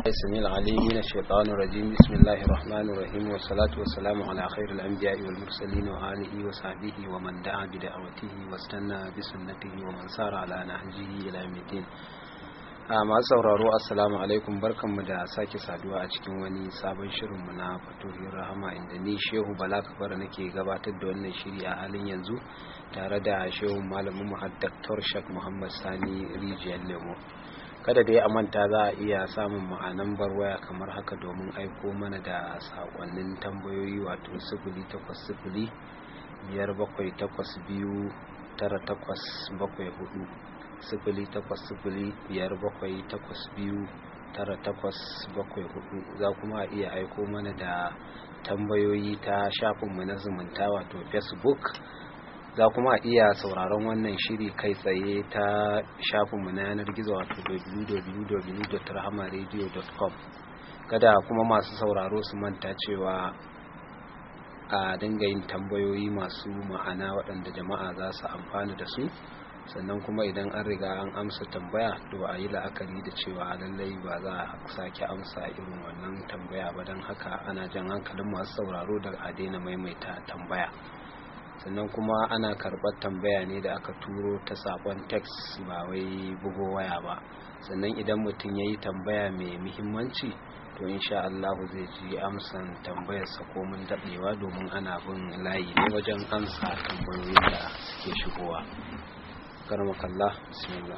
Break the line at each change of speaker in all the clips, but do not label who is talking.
السميع العليم من الشيطان الرجيم بسم الله الرحمن الرحيم والصلاة والسلام على خير الأنبياء والمرسلين وآله وصحبه ومن دعا بدعوته واستنى بسنته ومن سار على نهجه إلى يوم الدين masu sauraro assalamu alaikum barkanmu da sake saduwa a cikin wani sabon shirinmu na fatohin rahama inda ni shehu bala kafara nake gabatar da wannan shiri a halin yanzu tare da shehu malamin mu Dr. Shak Muhammad Sani Rijiyar Lemo kada da ya manta za a iya samun ma'anan waya kamar haka domin aiko mana da sakonnin tambayoyi wato sifili takwas sifili biyar bakwai takwas biyu tara takwas bakwai hudu sifili takwas sifili biyar bakwai takwas biyu tara takwas bakwai hudu za kuma a iya aiko mana da tambayoyi ta shafinmu na zumunta wato facebook za kuma iya sauraron wannan shiri kai tsaye ta shafinmu na yanar gizo wato www.rahamaradio.com kada kuma masu sauraro su manta cewa a dinga yin tambayoyi masu ma'ana waɗanda jama'a za su amfana da su sannan kuma idan an riga an amsa tambaya to a yi la'akari da cewa lallai ba za a sake amsa irin wannan tambaya ba don haka ana jan hankalin masu sauraro da a daina maimaita tambaya sannan kuma ana karɓar tambaya ne da aka turo ta sakon text ba wai bugo waya ba sannan idan mutum ya yi tambaya mai muhimmanci to insha Allah zai ji amsan tambayarsa komin daɗewa domin ana bin layi ne wajen amsa tambayoyin da suke shigowa كرمك الله بسم الله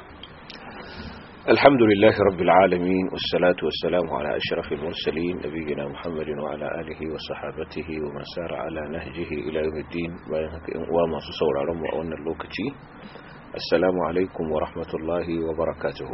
الحمد لله رب العالمين والصلاة والسلام على أشرف المرسلين نبينا محمد وعلى آله وصحابته ومن سار على نهجه إلى يوم الدين وما سسور رمو أن اللوكتي السلام عليكم ورحمة الله وبركاته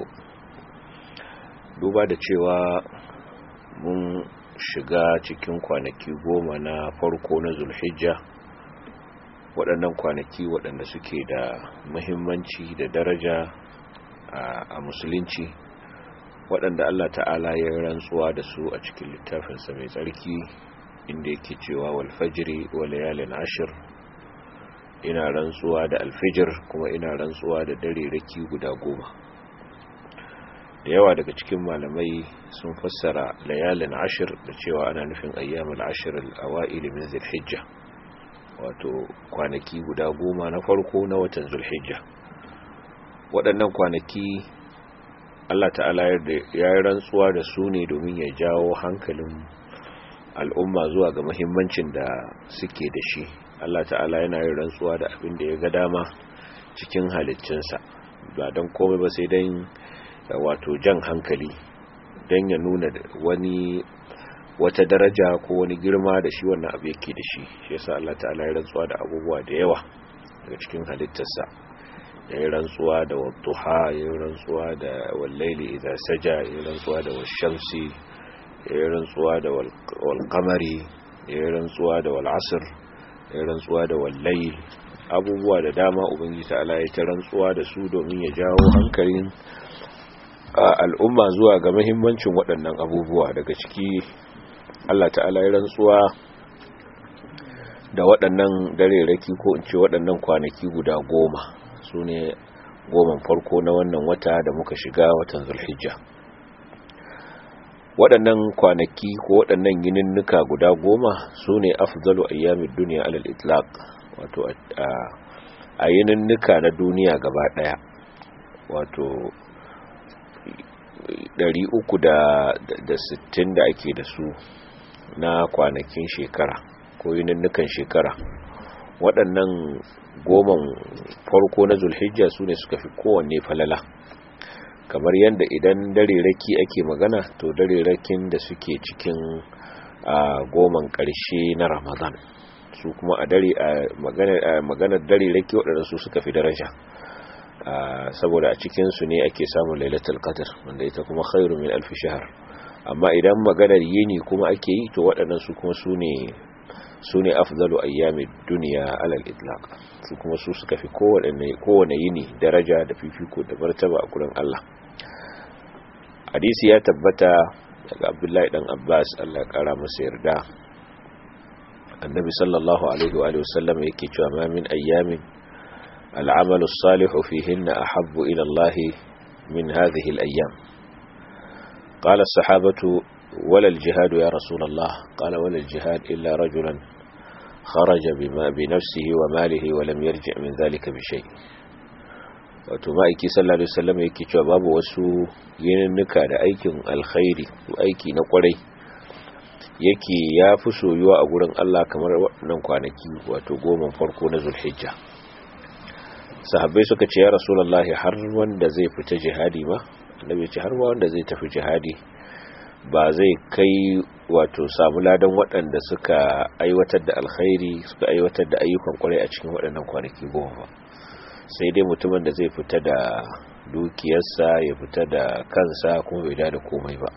duba da cewa mun shiga cikin kwanaki goma na farko na zulhijja waɗannan kwanaki waɗanda suke da muhimmanci da daraja a musulunci waɗanda Allah ta'ala ya rantsuwa da su a cikin littafinsa mai tsarki inda yake cewa walfajiri wa layalin ashir ina rantsuwa da alfijir kuma ina rantsuwa da dare raki guda goma da yawa daga cikin malamai sun fassara layalin ashir da cewa ana nufin ayyamul ashir al-awa'il min zulhijja wato kwanaki guda goma na farko na watan zulhijja waɗannan kwanaki Allah ta'ala ya yi rantsuwa da su ne domin ya jawo hankalin al'umma zuwa ga muhimmancin da suke da shi Allah ta'ala yana yin rantsuwa da abin da ya ga dama cikin halittinsa ba don komai ba sai don wato jan hankali don ya nuna wani wata daraja ko wani girma da shi wannan abu yake da shi shi yasa Allah ta'ala ya rantsuwa da abubuwa da yawa daga cikin halittarsa ya yi rantsuwa da wadduha ya yi rantsuwa da wallaili idza saja ya yi rantsuwa da washamsi ya yi rantsuwa da walqamari ya yi rantsuwa da wal'asr ya yi rantsuwa da wallayl abubuwa da dama ubangiji ta'ala ya ta rantsuwa da su domin ya jawo hankalin al'umma zuwa ga muhimmancin waɗannan abubuwa daga ciki Allah ta'ala ya rantsuwa da waɗannan dareraki ko in ce waɗannan kwanaki guda goma su ne goman farko na wannan wata da muka shiga watan zulhijja waɗannan kwanaki ko waɗannan yininnuka guda goma su ne afzalu ayyamin duniya alal itlaq wato a yininnuka na duniya gaba ɗaya wato 360 da ake da su na kwanakin shekara ko yininnukan shekara waɗannan goman farko na zulhijja su ne suka fi kowanne falala kamar yadda idan dare raki ake magana to dare rakin da suke cikin goman ƙarshe na ramadan su kuma a dare a maganar dare raki waɗanda su suka fi daraja saboda a cikinsu ne ake samun lailatul qadr wanda ita kuma khairu min alf shahr amma idan maganar yini kuma ake yi to waɗannan su kuma su ne su ne afzalu ayyami duniya alal itlaq su kuma su suka fi kowane yini daraja da fifiko da martaba a gurin Allah hadisi ya tabbata daga abdullahi dan abbas Allah kara masa yarda annabi sallallahu alaihi wa alihi wasallam yake cewa ma min ayyamin al'amalu salihu fihinna ahabbu ila Allah min hadhihi al-ayyam qala as-sahabatu wala al-jihad ya rasulullah qala wala al-jihad illa rajulan kharaja bima bi nafsihi wa malihi wa lam yarji' min dhalika bi shay wato ma'aiki sallallahu alaihi wasallam yake cewa babu wasu yininnika da aikin alkhairi ko aiki na kwarai yake ya fi soyuwa a gurin Allah kamar waɗannan kwanaki wato goma farko na zulhijja sahabbai suka ce ya rasulullahi har wanda zai fita jihadi ba annabi ce har wanda zai tafi jihadi ba zai kai wato samu ladan waɗanda suka aiwatar da alkhairi suka aiwatar da ayyukan kwarai a cikin waɗannan kwanaki goma ba sai dai mutumin da zai fita da dukiyarsa ya fita da kansa kuma bai da komai ba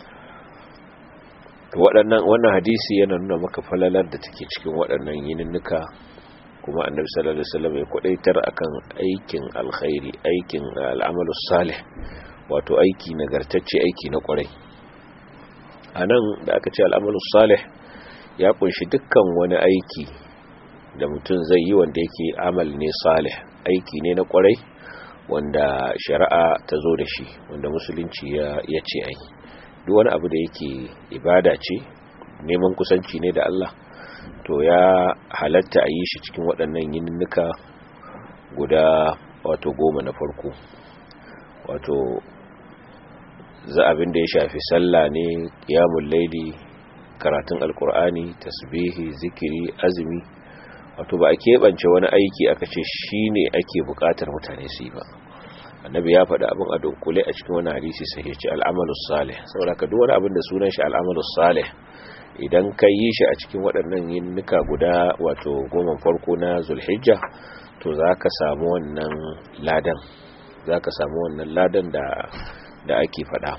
waɗannan wannan hadisi yana nuna maka falalar da take cikin waɗannan yininnuka kuma annabi sallallahu alaihi wasallam ya kwadaitar akan aikin alkhairi aikin al'amalus salih wato aiki nagartacce aiki na kwarai anan da aka ce al'amalus salih ya kunshi dukkan wani aiki da mutum zai yi wanda yake amal ne salih aiki ne na kwarai wanda shari'a ta zo da shi wanda musulunci ya ce ai duk wani abu da yake ibada ce neman kusanci ne da Allah to ya halatta a yi shi cikin waɗannan yininnika guda wato goma na farko wato za abin da ya shafi sallah ne qiyamul laili karatun alkur'ani tasbihi zikiri azumi wato ba a keɓance wani aiki aka ce shi ne ake buƙatar mutane su yi ba annabi ya faɗi abin a dunkule a cikin wani hadisi sai ya ce al'amalus salih saboda ka duk wani abin da sunan shi al'amalus salih idan ka yi shi a cikin waɗannan yinnuka guda wato goma farko na zulhijja to za ka samu wannan ladan za ka samu wannan ladan da da ake faɗa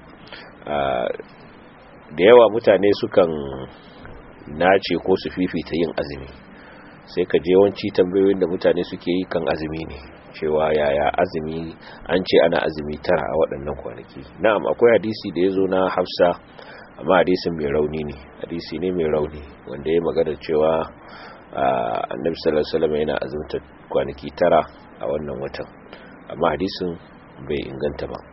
da yawa mutane sukan nace ko su fifita yin azumi sai ka je wanci tambayoyin da mutane suke yi kan azumi ne cewa yaya azumi an ce ana azumi tara a waɗannan kwanaki na'am akwai hadisi da ya zo na hafsa amma hadisin mai rauni ne hadisi ne mai rauni wanda ya magana cewa annabi sallallahu alaihi wasallam yana azumta kwanaki tara a wannan watan amma hadisin bai inganta ba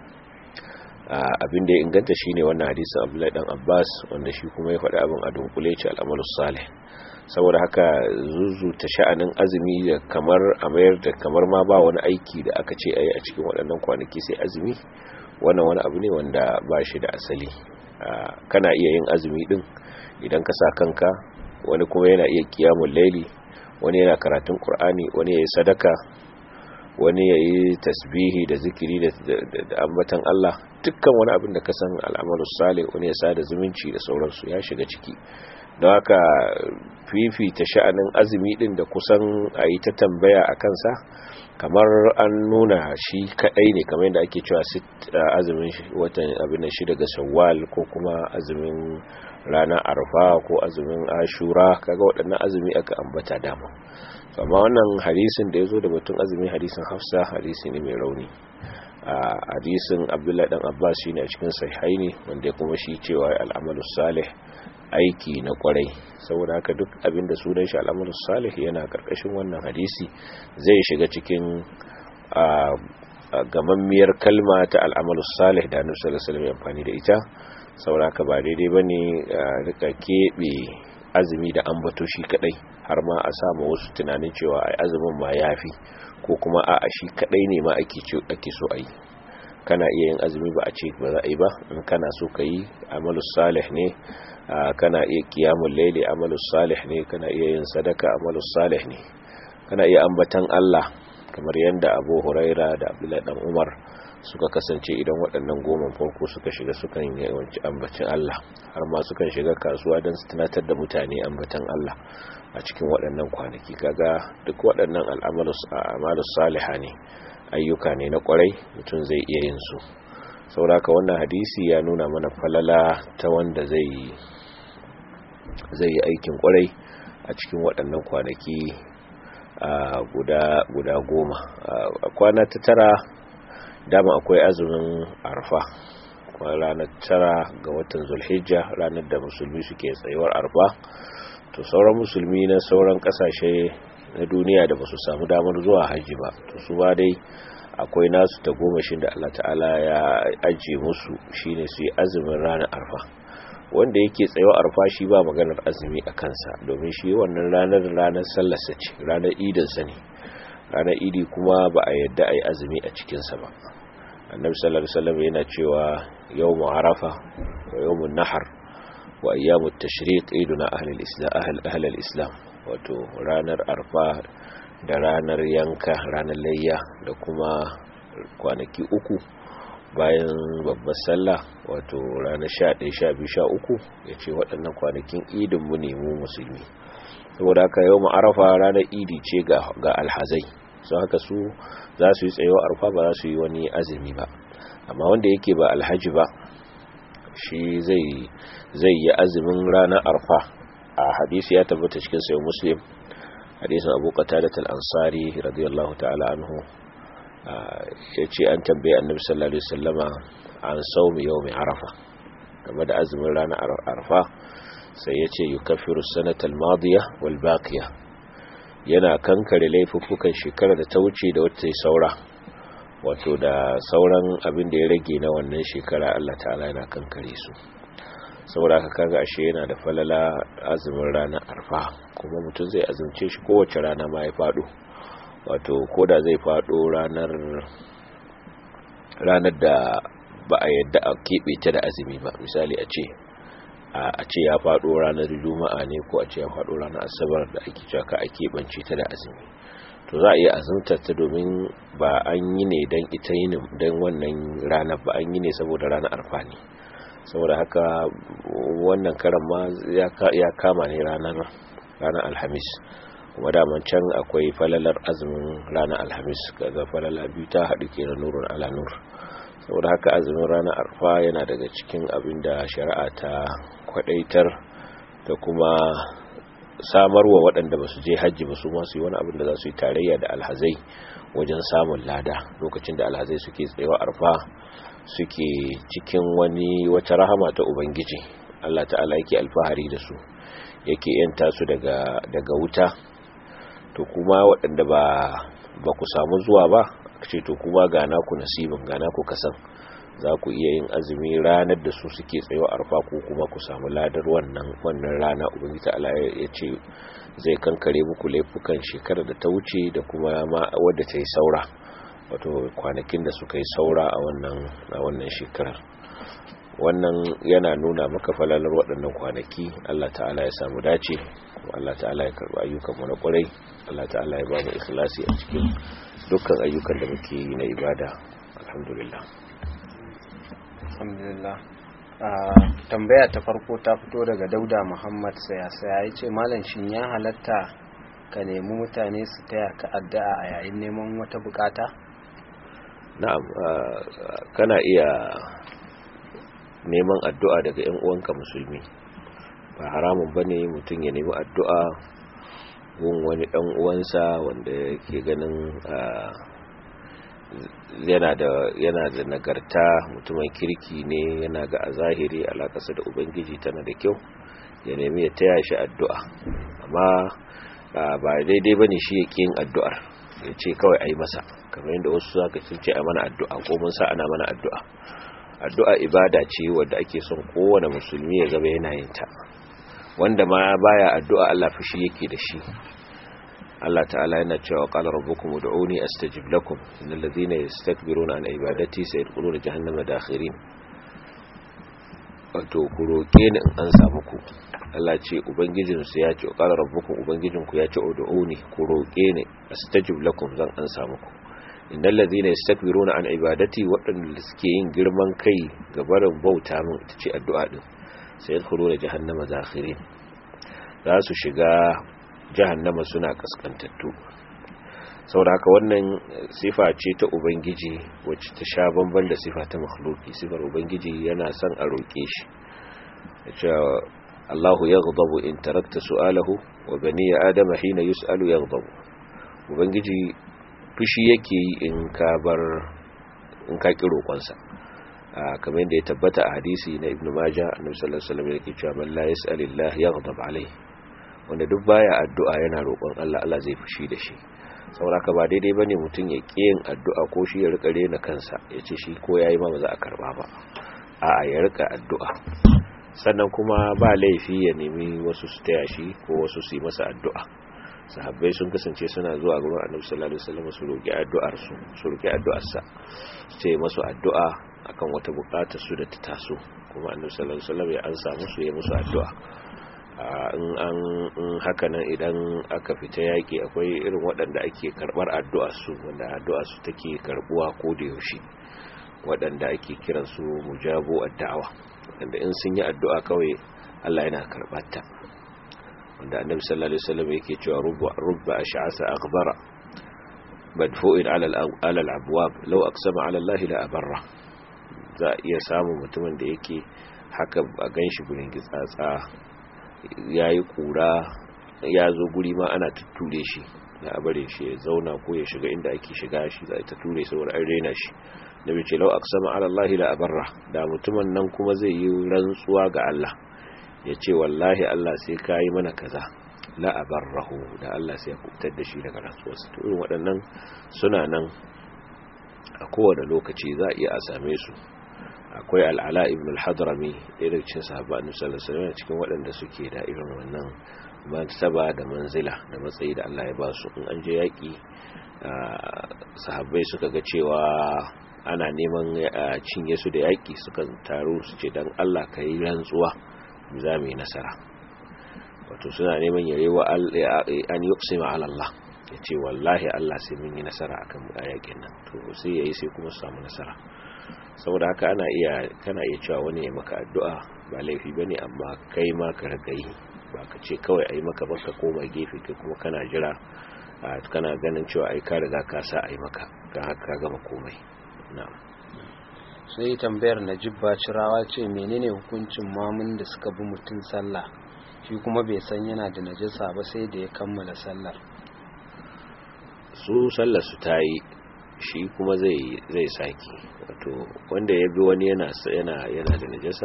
abin da ya inganta shine wannan hadisin Abdullahi dan Abbas wanda shi kuma ya faɗi abin a dunkule ce al'amalus salih saboda haka zuzuta sha'anin azumi da kamar a mayar da kamar ma ba wani aiki da aka ce ayi a cikin waɗannan kwanaki sai azumi wannan wani abu ne wanda ba shi da asali kana iya yin azumi din idan ka sa kanka wani kuma yana iya kiyamun laili wani yana karatun qur'ani wani yayi sadaka wani yayi tasbihi da zikiri da ambatan Allah dukkan wani abin da ka san al'amalus salih wani ya sada zumunci da sauransu ya shiga ciki don haka fifita sha'anin azumi din da kusan a yi ta tambaya a kansa kamar an nuna shi kadai ne kamar yadda ake cewa azumin watan abin shi daga shawwal ko kuma azumin rana arfa ko azumin ashura kaga waɗannan azumi aka ambata dama amma wannan hadisin da ya zo da batun azumin hadisin hafsa hadisi ne mai rauni a hadisin abdullahi dan abbas shi ne a cikin sahihaini wanda kuma shi cewa al'amalu salih aiki na kwarai saboda haka duk abinda sunan shi al'amalus salih yana karkashin wannan hadisi zai shiga cikin gamammiyar kalma ta al'amalus salih da annabi sallallahu alaihi wasallam amfani da ita saboda haka ba daidai bane rika kebe azumi da ambato shi kadai har ma a samu wasu tunanin cewa ai azumin ma yafi ko kuma a shi kadai ne ma ake ake so ayi kana iya yin azumi ba a ce ba za a yi ba in kana so ka yi amalus salih ne kana iya kiyamun laili amalus salih ne kana iya yin sadaka amalus salih ne kana iya ambatan Allah kamar yadda Abu Huraira da Abdullahi dan Umar suka kasance idan waɗannan goma farko suka shiga sukan yi yawanci ambacin Allah har ma sukan shiga kasuwa don su tunatar da mutane ambatan Allah a cikin waɗannan kwanaki kaga duk waɗannan al'amalus a'malus salihah ne ayyuka ne na kwarai mutum zai iya yin su sauraka wannan hadisi ya nuna mana falala ta wanda zai zai yi aikin kwarai a cikin waɗannan kwanaki guda guda goma a kwana ta tara dama akwai azumin arfa ranar tara ga watan zulhijja ranar da musulmi suke tsayuwar arfa to sauran musulmi na sauran kasashe na duniya da ba su samu damar zuwa hajji ba to su ba dai akwai nasu ta gomashin da Allah ta'ala ya ajiye musu shine su yi azumin ranar arfa wanda yake tsayo arfa shi ba maganar azumi a kansa domin shi wannan ranar ranar sallarsa ce ranar idinsa ne ranar idi kuma ba a yadda a yi azumi a cikinsa ba annabi sallallahu alaihi wasallam yana cewa yawmu arafa wa yawmun nahar wa ayyamut tashriq iduna ahli al-islam ahli al-islam wato ranar arfa da ranar yanka ranar layya da kuma kwanaki uku bayan babbar sallah wato ranar 11 12 13 yace waɗannan kwanakin idin mu ne mu musulmi saboda haka yau arafa ranar idi ce ga ga alhazai so haka su za su yi tsayo arfa ba za su yi wani azumi ba amma wanda yake ba alhaji ba shi zai zai yi azumin ranar arfa a hadisi ya tabbata cikin sayo muslim hadisin abu qatadat al-ansari radiyallahu ta'ala anhu yace an tambaye annabi sallallahu alaihi wasallama an saumi yawmi arafa game da azumin ranar arfa sai yace yukaffiru sanata al-madiya wal baqiya yana kankare laifuffukan shekarar da ta wuce da wata saura wato da sauran abin da ya rage na wannan shekara Allah ta'ala yana kankare su saboda haka kaga ashe yana da falala azumin ranar arfa kuma mutum zai azumce shi kowace rana ma ya fado wato koda zai fado ranar ranar da ba a yadda a keɓe ta da azumi ba misali a ce a ce ya fado ranar juma'a ne ko a ce ya fado ranar asabar da ake cewa ka a keɓance ta da azumi to za a iya azumtar ta domin ba an yi ne don ita yin don wannan ranar ba an yi ne saboda ranar arfa ne saboda haka wannan karan ma ya kama ne ranar ranar alhamis kuma daman can akwai falalar azumin ranar alhamis kaga falala biyu ta haɗu ke da nurun ala nur saboda haka azumin ranar arfa yana daga cikin abin da shari'a ta kwadaitar da kuma samarwa waɗanda ba su je hajji ba su masu yi wani abin da za su yi tarayya da alhazai wajen samun lada lokacin da alhazai suke tsayawa arfa suke cikin wani wata rahama ta ubangiji Allah ta'ala yake alfahari da su yake yanta su daga daga wuta to kuma waɗanda ba ba ku samu zuwa ba ce to kuma ga naku nasibin ga naku kasan za ku iya yin azumi ranar da su suke tsayo arfa ko kuma ku samu ladar wannan wannan rana ubangiji ta'ala ya ce zai kankare muku laifukan shekarar da ta wuce da kuma ma wadda ta yi saura wato kwanakin da suka yi saura a wannan a wannan shekarar wannan yana nuna maka falalar waɗannan kwanaki Allah ta'ala ya samu dace kuma Allah ta'ala ya karɓi ayyukanmu na ƙwarai Allah ta'ala ya ba mu ikhlasi a cikin dukkan ayyukan da muke yi na ibada alhamdulillah
alhamdulillah tambaya ta farko ta fito daga dauda muhammad saya saya ya ce malam shin ya halatta ka nemi mutane su taya ka addu'a a yayin neman wata bukata
na'am kana iya neman addu'a daga ‘yan uwanka musulmi ba haramun ba ne mutum ya nemi addu'a gun wani ɗan uwansa wanda ke ganin yana da yana da nagarta mutumin kirki ne yana ga a zahiri alaƙasa da ubangiji tana da kyau ya nemi ya taya shi addu'a amma ba daidai ba ne shi ya yin addu'ar ya ce kawai a yi masa kamar yadda wasu zaka sun ce a mana addu'a ko mun sa ana mana addu'a addu'a ibada ce wadda ake son kowane musulmi ya zama yana yin ta wanda ma baya addu'a Allah fushi yake da shi Allah ta'ala yana cewa qala rabbukum ud'uni astajib lakum innal ladhina yastakbiruna an ibadati sayadkhuluna jahannama dakhirin wato ku roke ni in an samu ku Allah ce ubangijinsu ya ce qala rabbukum ubangijinku ya ce ud'uni ku roke ni astajib lakum zan an samu ku innal ladhina yastakbiruna an ibadati waɗanda suke yin girman kai ga barin bauta min ita ce addu'a din sai yadkhuluna jahannama zakhirin za su shiga jahannama suna kaskantattu saboda haka wannan sifa ce ta ubangiji wacce ta sha bamban da sifa ta makhluki sifar ubangiji yana son a roke shi yace Allahu yaghdabu in tarakta su'alahu wa bani adama hina yus'alu yaghdabu ubangiji fushi yake yi in ka bar in ka ki roƙonsa kamar yadda ya tabbata a hadisi na ibn majah annabi sallallahu alaihi wasallam yake cewa man la yas'alillah yaghdab alayhi wanda duk baya addu'a yana roƙon Allah Allah zai fushi da shi sauraka ba daidai bane mutum ya ƙi yin addu'a ko shi ya rika rena kansa ya ce shi ko yayi ma ba za a karba ba a'a ya rika addu'a sannan kuma ba laifi ya nemi wasu su taya shi ko wasu su yi masa addu'a sahabbai sun kasance suna zuwa gurin annabi sallallahu alaihi wasallam su roki addu'ar su su roki addu'ar sa su ce masu addu'a akan wata bukatar su da ta taso kuma annabi sallallahu alaihi wasallam ya ansa musu ya musu addu'a in an haka nan idan aka fita yaki akwai irin waɗanda ake karɓar addu'ar su wanda addu'ar su take karbuwa ko da yaushe waɗanda ake kiran su mujabu addu'a wanda in sun yi addu'a kawai Allah yana karɓar ta wanda annabi sallallahu alaihi wasallam yake cewa rubba rubba ash'asa aghbara madfu'in ala ala al-abwab law aqsama ala Allah la abarra za iya samu mutumin da yake haka a ganshi gurin gitsatsa yayi kura ya zo guri ma ana tutture shi na abare shi ya zauna ko ya shiga inda ake shiga shi za ta ture saboda an rena shi nabi ce law aqsama ala Allah la abarra da mutumin nan kuma zai yi rantsuwa ga Allah ya ce wallahi Allah sai ka yi mana kaza la'abarrahu da Allah sai ya kubutar da shi daga rantsuwarsa to irin waɗannan suna nan a kowane lokaci za a iya a same su akwai al'ala ibn al-hadrami ɗaya daga cikin sahaba annabi sallallahu alaihi wasallam cikin waɗanda suke da irin wannan martaba da manzila da matsayi da Allah ya ba su in an je yaƙi sahabbai suka ga cewa ana neman cinye su da yaƙi suka taru su ce dan Allah ka yi rantsuwa za mu yi nasara wato suna neman yare wa an yi ƙusima Allah ya ce wallahi Allah sai mun yi nasara a kan yakin nan to sai ya yi sai kuma su samu nasara saboda haka ana iya kana iya cewa wani ya maka addu'a ba laifi bane amma kai ma ka riga yi ba ka ce kawai a yi maka ba ka koma gefe kai kuma kana jira kana ganin cewa ai ka riga ka sa a yi maka kan haka ka gama komai na'am
sai tambayar najib bacirawa ce menene hukuncin mamun da suka bi mutum sallah shi kuma bai san yana da najasa ba sai da ya kammala sallar
su sallar su ta yi shi kuma zai zai saki wato wanda ya bi wani yana yana yana da najasa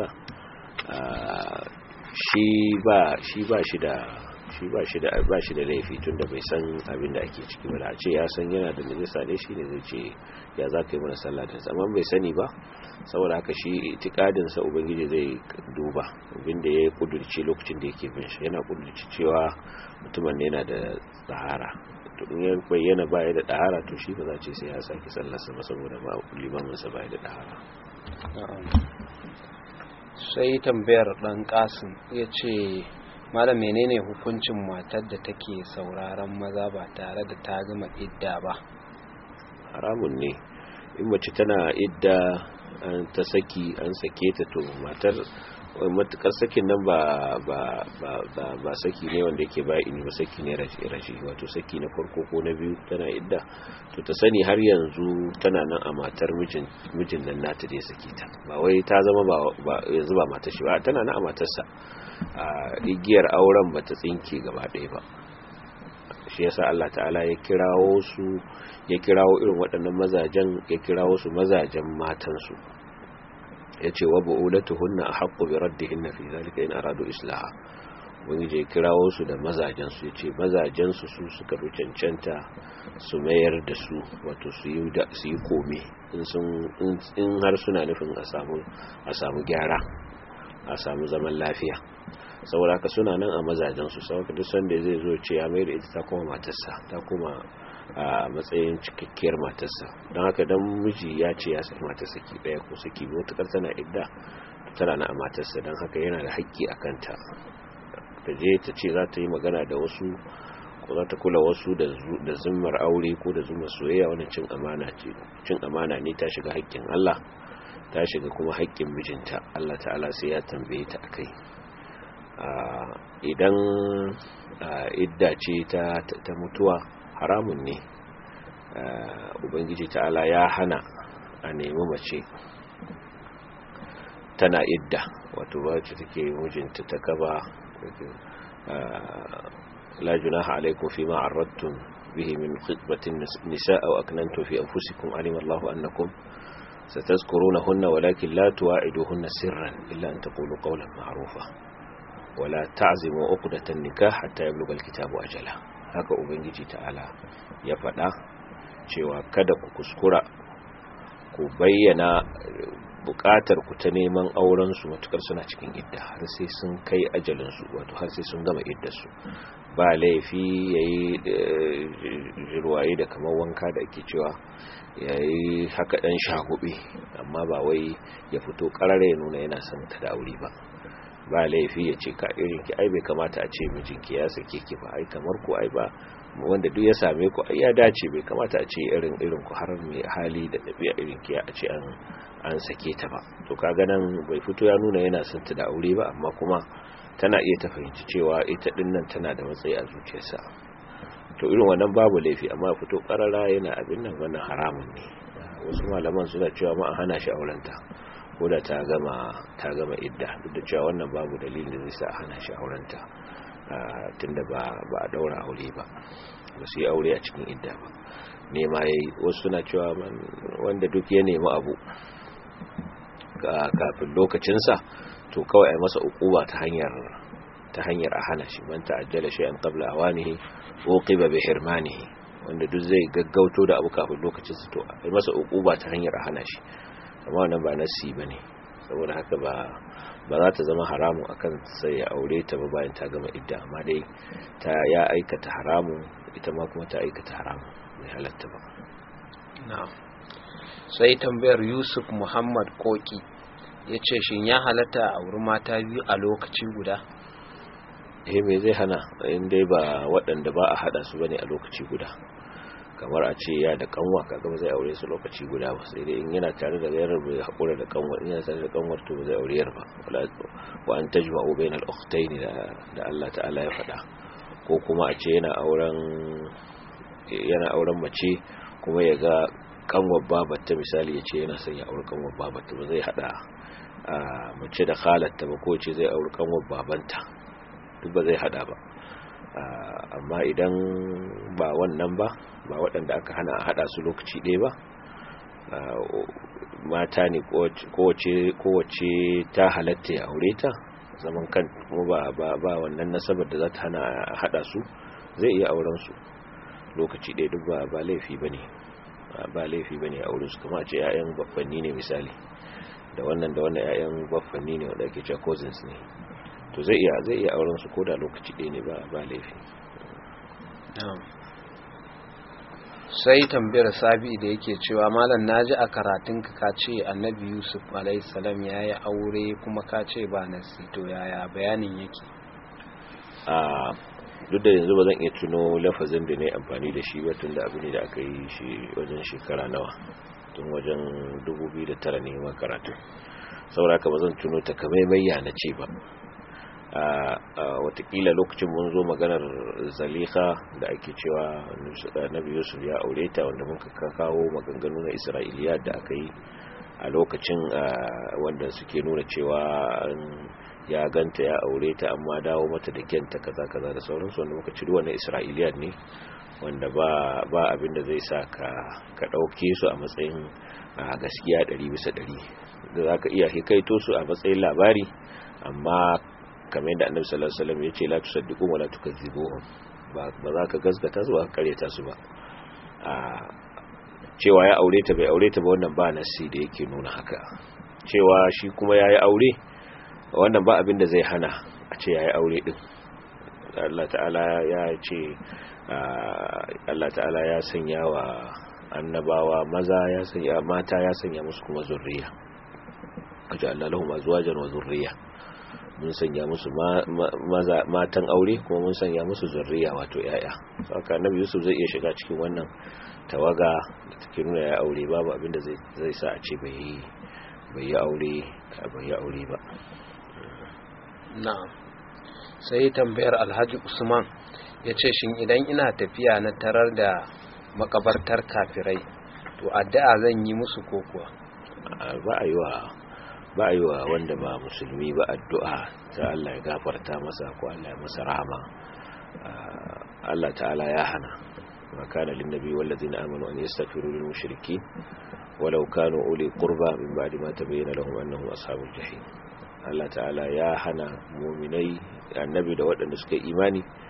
shi ba shi ba shi da shi ba shi da ba shi da laifi tunda bai san abin da ake ciki ba da a ce ya san yana da najasa ne shine zai ce ya za ka yi mana sallah da amma bai sani ba saboda haka shi itikadin sa ubangiji zai duba abin da ya kudurci lokacin da yake bin shi yana kudurci cewa mutumin yana da tsahara to in ya bayyana baya da tsahara to shi ba za ce sai ya saki sallar sa ba saboda ba limamin sa baya da tsahara
sai tambayar dan kasim ya ce malam menene hukuncin matar da take sauraron maza ba tare da ta gama idda ba
haramun ne in mace tana idda an ta saki an sake ta to matar matukar sakin nan ba ba ba ba, ba saki ne wanda yake ba ini ba saki ne rashi rashi wato saki na farko ko na biyu tana idda to ta sani har yanzu tana nan a matar mijin mijin nan nata da ya sake ta ba wai ta zama ba yanzu ba matar shi ba tana nan a matarsa a igiyar auren bata tsinke gaba ɗaya ba shi yasa Allah ta'ala ya kirawo su ya kirawo irin waɗannan mazajen ya kirawo su mazajen matansu ya ce wa bu'ulatuhunna ahqqu bi raddihinna fi zalika in aradu islaha wani je kirawo su da mazajen su yace mazajen su su suka fi cancanta su mayar da su wato su yi da su yi kome in sun in har suna nufin a samu a samu gyara a samu zaman lafiya saboda haka suna nan a mazajen su saboda duk sanda zai zo ce ya mai da ita ta koma matarsa ta koma a matsayin cikakkiyar matarsa don haka dan miji ya ce ya saki matar saki daya ko saki biyu tukar tana idda tana na a matarsa don haka yana da haƙƙi a kanta ta je ta ce za ta yi magana da wasu ko za ta kula wasu da zimmar aure ko da zimmar soyayya wani cin amana ce cin amana ne ta shiga haƙƙin Allah ta shiga kuma haƙƙin mijinta Allah ta'ala sai ya tambaye ta akai idan idda ce ta mutuwa haramun ne ubangiji ta'ala ya hana a nemi mace tana idda wato wacce take mijinta ta gaba la junaha alaikum fi ma arradtum bihi min khitbatin nisa aw aknantum fi anfusikum alima Allahu annakum satazkurunahunna walakin la tuwa'iduhunna sirran illa an taqulu qawlan ma'rufa ولا تعزموا عقدة النكاح حتى يبلغ الكتاب أجله haka ubangiji ta'ala ya faɗa cewa kada ku kuskura ku bayyana buƙatar ku ta neman auren su matukar suna cikin idda har sai sun kai ajalin su wato har sai sun gama iddar su ba laifi yayi jirwaye da kamar wanka da ake cewa yayi haka dan shagube amma ba wai ya fito karare ya nuna yana son ta da aure ba ba laifi ya ce ka irin ki ai bai kamata a ce mijinki ya sake ki ba ai kamar ku ai ba wanda duk ya same ku ai ya dace bai kamata a ce irin irin ku har mai hali da dabi'a irin ki a ce an an sake ta ba to kaga nan bai fito ya nuna yana son ta da aure ba amma kuma tana iya ta fahimci cewa ita din nan tana da matsayi a zuciyarsa to irin wannan babu laifi amma fito karara yana abin nan wannan haramun ne wasu malaman suna cewa ma a hana shi aurenta ko da ta gama ta gama idda duk da cewa wannan babu dalilin da zai sa hana shi aurenta tunda ba ba a daura aure ba ba su yi aure a cikin idda ba nema yayi wasu suna cewa wanda duk ya nemi abu kafin lokacinsa to kawai a masa ukuba ta hanyar ta hanyar a hana shi man ta'ajjala shay'an qabla awanihi uqiba bi hirmanihi wanda duk zai gaggauto da abu kafin lokacinsa to a masa ukuba ta hanyar a hana shi amma wannan ba nasi ba ne saboda haka ba ba za ta zama haramu akan sai ya aure ta ba bayan ta gama idda amma dai ta ya aikata haramu ita ma kuma ta aikata haramu bai halatta ba
na'am sai tambayar Yusuf Muhammad Koki ya ce shin ya halatta a wuri mata biyu a lokaci guda
eh me zai hana in dai ba waɗanda ba a hada su bane a lokaci guda kamar a ce ya da kanwa kaga ba zai aure su lokaci guda ba sai dai in yana tare da gairar bai hakura da kanwar in yana tare da kanwar to ba zai aure yar ba wa an tajma'u bainal ukhtayn da da Allah ta'ala ya faɗa ko kuma a ce yana auren yana auren mace kuma ya ga kanwar babarta misali ya ce yana son ya aure kanwar babarta ba zai hada mace da khalatta ba ko ce zai aure kanwar babanta duk ba zai hada ba amma idan ba wannan ba ba waɗanda aka hana a haɗa su lokaci ɗaya ba mata ne kowace ta halatta ya aure ta zaman kan kuma ba ba wannan nasabar da za ta hana a haɗa su zai iya auren su lokaci ɗaya duk ba ba laifi ba ne ba laifi ba ne a auren su kama ce 'ya'yan baffanni ne misali da wannan da wannan 'ya'yan baffanni ne wanda ake cewa cousins ne to zai iya zai iya auren su koda lokaci ɗaya ne ba ba laifi
sai tambayar sabi da yake cewa malam naji a karatun ka ka ce annabi yusuf alayhi salam yayi aure kuma ka ce ba nasi to yaya bayanin yake
a duk da yanzu ba zan iya tuno lafazin da ne amfani da shi ba tun da abu ne da aka yi shi wajen shekara nawa tun wajen 2009 ne ma karatu saboda ka ba zan tuno ta kamaimayya na ce ba watakila lokacin mun zo maganar zaliha da ake cewa nabi yusuf ya aure ta wanda muka kawo maganganu na isra'iliya da aka yi a lokacin wanda suke nuna cewa ya ganta ya aure ta amma dawo mata da kyanta kaza kaza da sauransu wanda muka ciri wannan isra'iliya ne wanda ba ba abin da zai sa ka ka dauke su a matsayin gaskiya 100 bisa 100 da zaka iya hikaito su a matsayin labari amma kamar yadda annabi sallallahu alaihi wasallam yace la tusaddiqu wa la tukazzibuhum ba ba za ka gaskata su ba ka kareta su ba a cewa ya aure ta bai aure ta ba wannan ba nasi da yake nuna haka cewa shi kuma yayi aure wannan ba abin da zai hana a ce yayi aure din Allah ta'ala ya ce Allah ta'ala ya sanya wa annabawa maza ya sanya mata ya sanya musu kuma zurriya ajalla lahum azwajan wa zurriya mun sanya musu matan aure kuma mun sanya musu zurriya wato yaya saka annabi yusuf zai iya shiga cikin wannan tawaga da take nuna ya aure babu abinda zai zai sa a ce bai bai yi aure bai yi aure ba
na'am sai tambayar alhaji usman ya ce shin idan ina tafiya na tarar da makabartar kafirai to addu'a zan yi musu ko kuwa
ba a yi wa ba a yi wa wanda ba musulmi ba addu'a ta Allah ya gafarta masa ko Allah ya masa rahama Allah ta'ala ya hana ma kana lin nabi wal ladina amanu an yastaghfiru lil mushrikeen walau kanu uli qurba min ba'di ma tabayyana lahum annahum ashabul jahim Allah ta'ala ya hana mu'minai annabi da waɗanda suka imani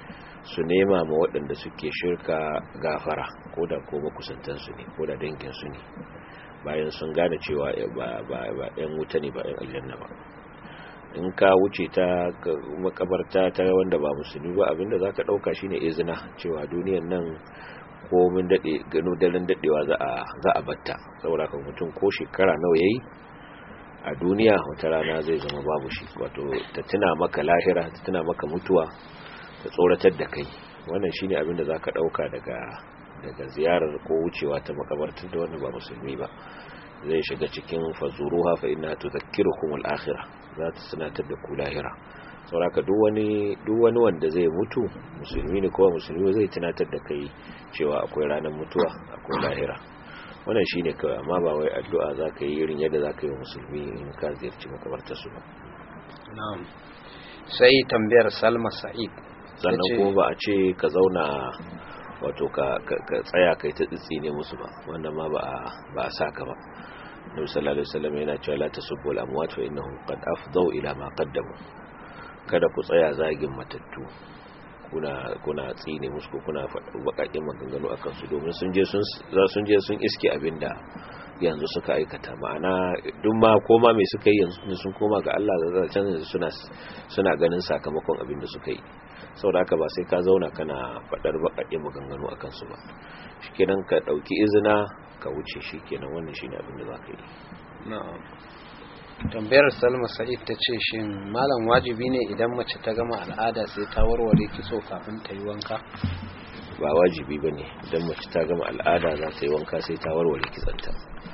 su nema ma waɗanda suke shirka gafara ko da ko makusantansu ne ko da danginsu ne bayan sun gane cewa ba ‘yan wuta ne ba ‘yan aljanna ba in ka wuce ta makabarta ta wanda ba musulmi ba abinda za ka ɗauka shi ne izina cewa duniyan nan komin daɗe gano daren daɗewa za a batta saboda kan mutum ko shekara nawa ya yi a duniya wata rana zai zama babu shi wato ta tuna maka lahira ta tuna maka mutuwa ta tsoratar da kai wannan shine abin da zaka dauka daga daga ziyarar ko wucewa ta makabartar da wanda ba musulmi ba zai shiga cikin fazuruha fa inna tudhakkirukum al-akhirah za ta sanatar da ku lahira saboda duk wani duk wani wanda zai mutu musulmi ne ko musulmi zai tunatar da kai cewa akwai ranar mutuwa akwai lahira wannan shine kawai amma ba wai addu'a zaka yi irin yadda zaka yi wa musulmi in ka ziyarci makabartar su ba
na'am sai tambayar Salma Sa'id
sannan kuma ba a ce ka zauna wato ka tsaya kai ta tsitsi ne musu ba wannan ma ba a sa ka ba nabi sallallahu alaihi wasallam yana cewa la tasubbu al amwat fa innahum qad afdau ila ma qaddamu kada ku tsaya zagin matattu kuna kuna tsine musu ko kuna faɗa bakakin maganganu akan su domin sun je sun sun je sun iske abinda yanzu suka aikata ma'ana duk ma koma mai suka yi yanzu sun koma ga Allah da can suna suna ganin sakamakon abin da suka yi saboda haka ba sai ka zauna kana faɗar bakakin maganganu akan su ba shikenan ka dauki izina ka wuce shikenan wannan shine abin da zaka yi
na'am tambayar salma sa'id ta ce shin malam wajibi ne idan mace ta gama al'ada sai ta warware kitso kafin ta yi wanka
ba wajibi ba ne idan mace ta gama al'ada za ta yi wanka sai ta warware kitsanta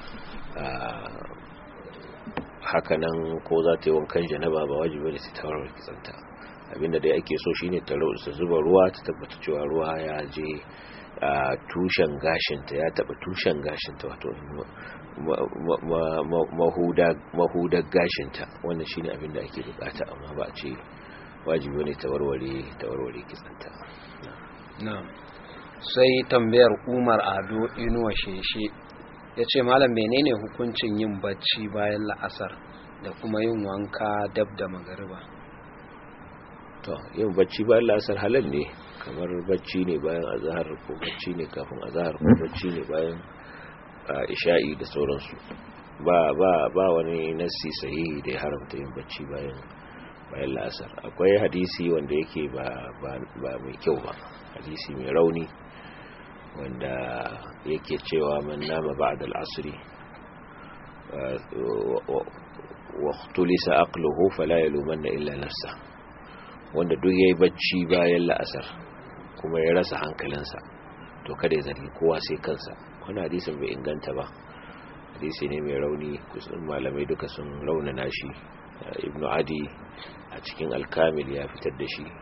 hakanan ko za ta yi wankan janaba ba wajibi ne sai ta warware kitsanta abinda dai ake so shine ta zuba ruwa ta tabbata cewa ruwa ya je a tushen gashinta ya taba tushen gashinta wato mahudar gashinta wannan shine abin da ake bukata amma ba a ce wajibi ne ta warware ta warware kitsanta
na'am sai tambayar Umar Ado Inuwa Sheshe yace malam menene hukuncin yin bacci bayan la'asar da kuma yin wanka dab da magariba
to yin bacci bayan la'asar halal ne kamar bacci ne bayan azahar ko bacci ne kafin azahar ko bacci ne bayan isha'i da sauransu ba ba ba wani nassi sahihi da ya haramta yin bacci bayan bayan la'asar akwai hadisi wanda yake ba ba mai kyau ba hadisi mai rauni wanda yake cewa man nama ba'da al-asri wa ikhtalisa aqluhu fala yalumanna illa nafsa wanda duk yayi bacci bayan la'asar kuma ya rasa hankalinsa to kada ya zargi kowa sai kansa wannan hadisin bai inganta ba hadisi ne mai rauni kusan malamai duka sun raunana shi ibnu adi a cikin alkamil ya fitar da shi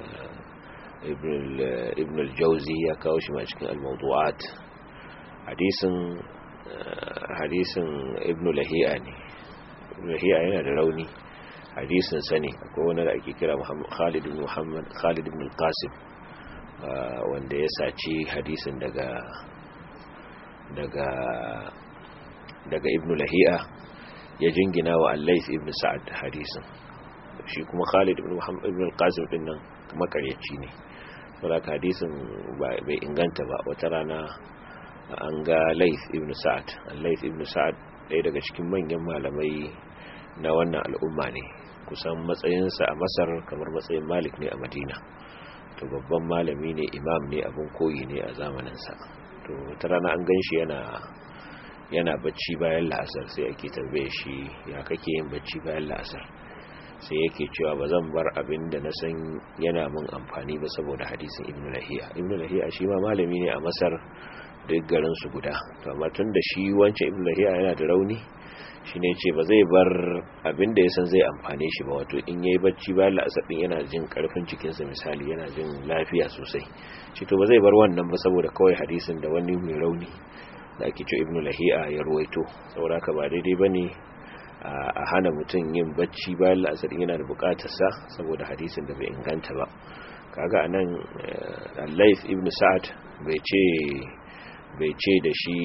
ibn al-jauzi ya kawo shi ma cikin al-mawdu'at hadisin hadisin ibn lahiya ne ibn lahiya yana da rauni hadisin sani akwai wani da ake kira Khalid ibn Muhammad Khalid ibn al-Qasim wanda ya saci hadisin daga daga daga ibn lahiya ya jingina wa al-Layth ibn Sa'ad hadisin shi kuma Khalid ibn Muhammad ibn al-Qasim din nan makaryaci ne saboda hadisin bai inganta ba wata rana an ga Layth ibn Sa'ad Layth ibn Sa'ad ɗaya daga cikin manyan malamai na wannan al'umma ne kusan matsayinsa a Masar kamar matsayin Malik ne a Madina to babban malami ne imam ne abin koyi ne a zamaninsa to wata rana an gan shi yana yana bacci bayan la'asar sai ake tambaye shi ya kake yin bacci bayan la'asar sai yake cewa ba zan bar abin da na san yana mun amfani ba saboda hadisin ibn lahiya ibn lahiya shi ma malami ne a masar duk garin su guda to amma tun da shi wancan ibn lahiya yana da rauni shi ne ce ba zai bar abin da ya san zai amfane shi ba wato in yayi bacci bayan la'asar din yana jin karfin cikinsa misali yana jin lafiya sosai shi to ba zai bar wannan ba saboda kawai hadisin da wani mai rauni da ake ce ibn lahiya ya ruwaito saboda haka ba daidai bane a hana mutum yin bacci bayan la'asar yana da bukatarsa saboda hadisin da bai inganta ba kaga anan al-Layth ibn Sa'ad bai ce bai ce da shi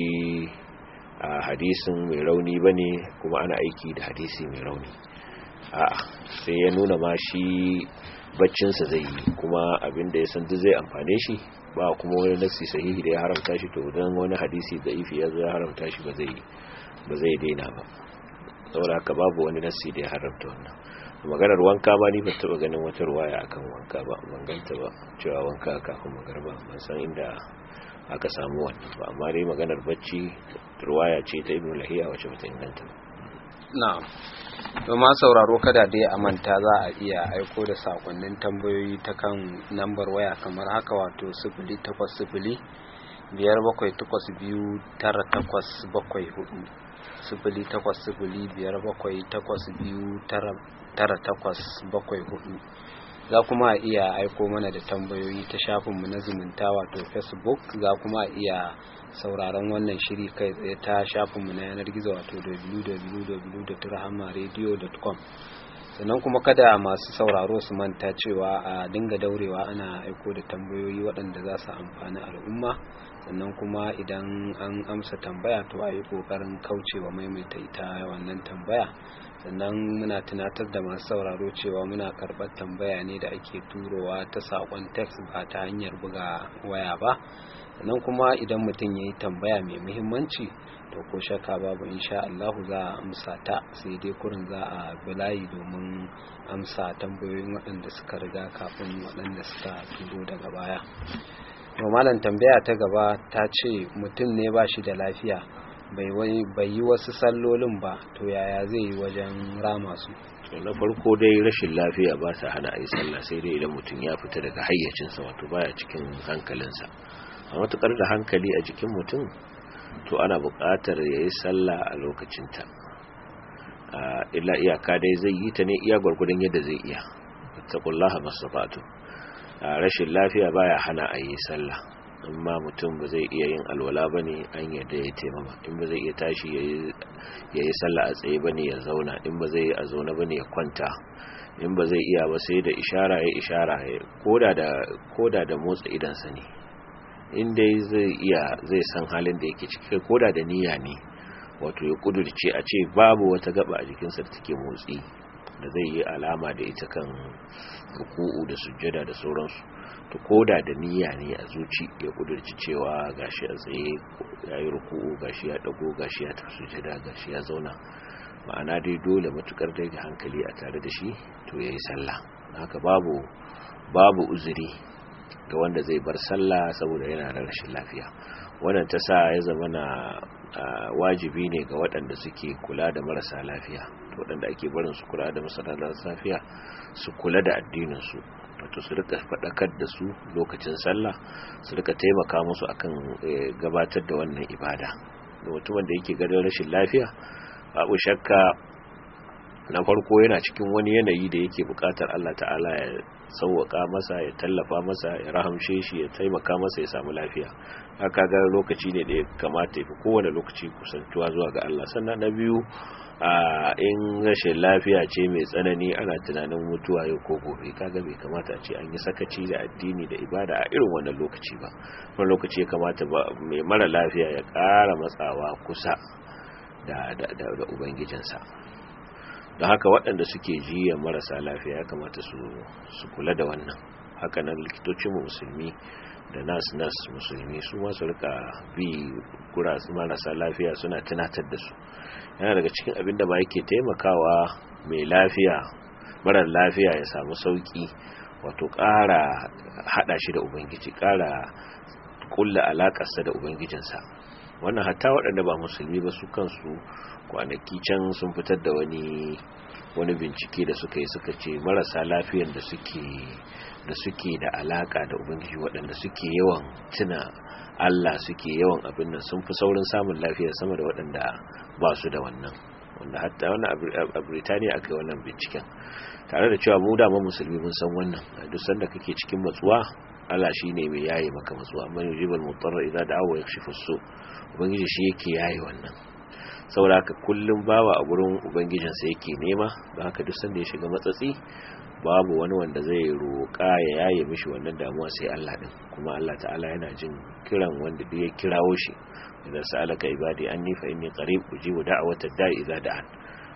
a hadisin mai rauni bane kuma ana aiki da hadisi mai rauni a'a sai ya nuna ma shi baccinsa zai yi kuma abinda ya san duk zai amfane shi ba kuma wani nassi sahihi da ya haramta shi to dan wani hadisi da ifi ya zo ya haramta shi ba zai ba zai daina ba saboda haka babu wani nassi da ya haramta wannan maganar wanka ba ni ba taba ganin wata ruwaya akan wanka ba ban ganta ba cewa wanka kafin magarba ban san inda aka samu wannan ba amma dai maganar bacci ruwaya ce ta ibnu lahiya wacce bata inganta ba
na'am domin sauraro kada dai a manta za a iya aiko da sakonnin tambayoyi ta kan nambar waya kamar haka wato sifili takwas sifili biyar bakwai takwas biyu tara takwas bakwai hudu sifili takwas sifili biyar bakwai takwas biyu tara takwas bakwai hudu za kuma a iya aiko mana da tambayoyi ta shafinmu na zumunta wato facebook za kuma a iya sauraron wannan shiri kai tsaye ta shafinmu na yanar gizo wato www.rahamaradio.com sannan kuma kada masu sauraro su manta cewa a dinga daurewa ana aiko da tambayoyi waɗanda za su amfani al'umma sannan kuma idan an amsa tambaya to a yi ƙoƙarin kaucewa maimaita ita wannan tambaya sannan muna tunatar da masu sauraro cewa muna karɓar tambaya ne da ake turowa ta saƙon text ba ta hanyar buga waya ba sannan kuma idan mutum ya yi tambaya mai muhimmanci to ko shakka babu insha Allah za a amsa ta sai dai kurin za a bulayi domin amsa tambayoyin waɗanda suka riga kafin waɗanda suka turo daga baya malam tambaya ta gaba ta ce mutum ne ba shi da lafiya bai yi wasu sallolin ba to yaya zai yi wajen rama su
na farko dai rashin lafiya ba ta hana a yi sallah sai dai idan mutum ya fita daga hayyacinsa wato baya cikin hankalinsa a matukar da hankali a jikin mutum to ana buƙatar ya yi sallah a lokacinta illa iyaka dai zai yi ta ne iya gwargwadon yadda zai iya taqullaha masafatu rashin lafiya baya hana a yi sallah amma mutum ba zai iya yin alwala ba ne an yadda ya taimama in ba zai iya tashi ya yi sallah a tsaye ba ne ya zauna in ba zai yi a zaune ba ne ya kwanta in ba zai iya ba sai da ishara ya ishara koda da motsa idansa ne in dai zai iya zai san halin da yake ciki koda da niyya ne wato ya kudurce a ce babu wata gaba a jikinsa da take motsi da zai yi alama da ita kan ruku'u da sujjada da sauransu to koda da niyya ne a zuci ya kudurci cewa gashi a tsaye ya yi ruku'u gashi ya dago gashi ya tafi sujjada gashi ya zauna ma'ana dai dole matukar dai da hankali a tare da shi to ya yi sallah haka babu babu uzuri ga wanda zai bar sallah saboda yana da rashin lafiya wannan ta sa ya zama na wajibi ne ga waɗanda suke kula da marasa lafiya waɗanda ake barin su kula da marasa lafiya su kula da addininsu wato su rika faɗakar da su lokacin sallah su rika taimaka musu akan gabatar da wannan ibada da mutumin da yake ganin rashin lafiya babu shakka na farko yana cikin wani yanayi da yake buƙatar Allah ta'ala ya sauwaka masa ya tallafa masa ya rahamshe shi ya taimaka masa ya samu lafiya haka ga lokaci ne da ya kamata ya fi kowane lokaci kusantuwa zuwa ga Allah sannan na biyu a in rashin lafiya ce mai tsanani ana tunanin mutuwa yau ko gobe kaga bai kamata a ce an yi sakaci da addini da ibada a irin wannan lokaci ba wani lokaci ya kamata ba mai mara lafiya ya ƙara matsawa kusa da da da ubangijinsa don haka waɗanda suke jiya marasa lafiya ya kamata su kula da wannan haka nan likitocin musulmi da nas nas musulmi su masu rika bi gurasu marasa lafiya suna tunatar da su yana daga cikin abin da ba yake taimakawa mai lafiya marar lafiya ya samu sauki wato ƙara haɗa shi da ubangiji ƙara kulla alaƙarsa da ubangijinsa wannan hatta waɗanda ba musulmi ba su kansu kwanaki can sun fitar da wani wani bincike da suka yi suka ce marasa lafiyan da suke da suke da alaka da ubangiji waɗanda suke yawan tuna Allah suke yawan abin nan sun fi saurin samun lafiya sama da waɗanda ba su da wannan wanda hatta wani a Birtaniya aka yi wannan binciken tare da cewa mu dama musulmi mun san wannan a duk sanda kake cikin matsuwa Allah shine mai yaye maka matsuwa man yujibul mutarra idza da'awa yakshifu su ubangiji shi yake yaye wannan saboda haka kullum bawa a gurin ubangijinsa yake nema don haka duk sanda ya shiga matsatsi babu wani wanda zai roƙa ya yaye mishi wannan damuwa sai Allah din kuma Allah ta'ala yana jin kiran wanda duk ya kirawo shi idan sa'alaka ibadi anni fa inni qarib ujibu da'wata da'i idza da'an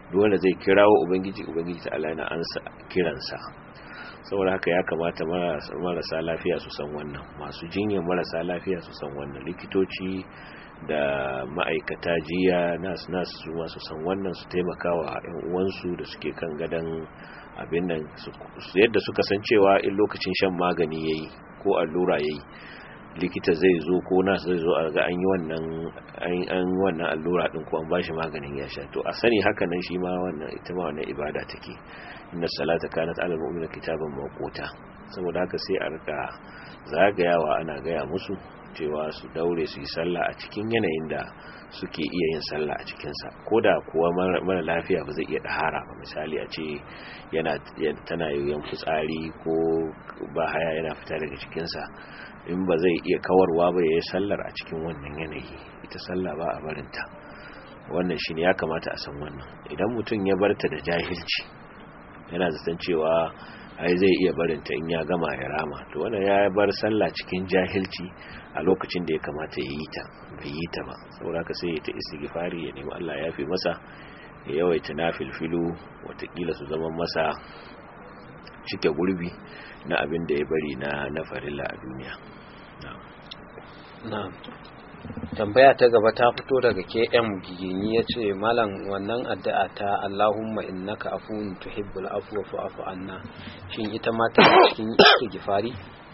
duk wanda zai kirawo ubangiji ubangiji ta Allah yana ansa kiransa saboda haka ya kamata marasa lafiya su san wannan masu jinyar marasa lafiya su san wannan likitoci da ma'aikata jiya nas nas su masu san wannan su taimaka wa yan uwansu da suke kan gadon abin nan yadda suka san cewa in lokacin shan magani yayi ko allura yayi likita zai zo ko nas zai zo a ga an yi wannan an wannan allura din ko an bashi maganin ya sha to a sani haka nan shi ma wannan ita ma wannan ibada take inna salata kanat ala mu'mina kitaban mawquta saboda haka sai a rika zagayawa ana gaya musu cewa su daure su yi sallah a cikin yanayin da suke iya yin sallah a cikinsa ko da kuwa mara lafiya ba zai iya ɗahara ba misali a ce yana tana yoyon fitsari ko ba haya yana fita daga cikinsa in ba zai iya kawarwa ba ya yi sallar a cikin wannan yanayi ita sallah ba a barinta wannan shi ne ya kamata a san wannan idan mutum ya barta da jahilci yana zaton cewa ai zai iya barinta in ya gama ya rama to wannan ya bar sallah cikin jahilci a lokacin da ya kamata ya yi ta bai yi ta ba saboda haka sai ya ta istighfari ya nemi Allah ya fi masa ya yawaita nafilfilu watakila su zama masa cike gurbi na abin da ya bari na na farilla a duniya
na'am tambaya ta gaba ta fito daga KM Gigini ya ce malam wannan addu'a ta Allahumma innaka afuwun tuhibbul afwa fa'fu anna shin ita ma ta cikin istighfari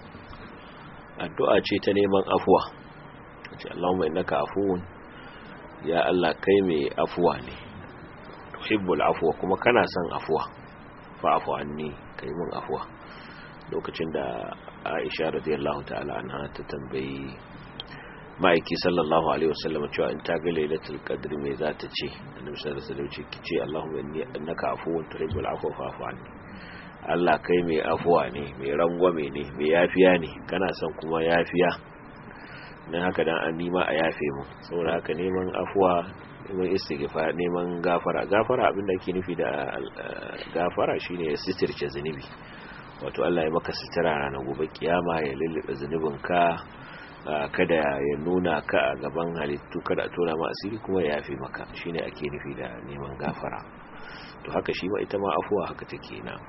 addu'a ce ta neman afuwa ce Allahumma innaka afuwun ya Allah kai mai afuwa ne tuhibbul afwa kuma kana son afuwa fa'fu anni kai mun afuwa lokacin da Aisha radiyallahu ta'ala anha ta tambayi ma'aiki sallallahu alaihi wasallam cewa in ta ga lailatul qadr me za ta ce annabi sallallahu alaihi wasallam ce kice Allahumma inni annaka afuwun tuhibbul afwa fa'fu anni Allah kai mai afuwa ne mai rangwame ne mai yafiya ne kana son kuma yafiya dan haka dan an nima a yafe mu saboda haka neman afuwa neman istighfar neman gafara gafara abinda ake nufi da gafara shine sitirce zunubi wato Allah ya maka sitira ranar gobe kiyama ya lullube zunubinka kada ya nuna ka a gaban halittu kada a tona ma asiri kuma ya yafe maka shine ake nufi da neman gafara to haka shi ma ita ma afuwa haka take na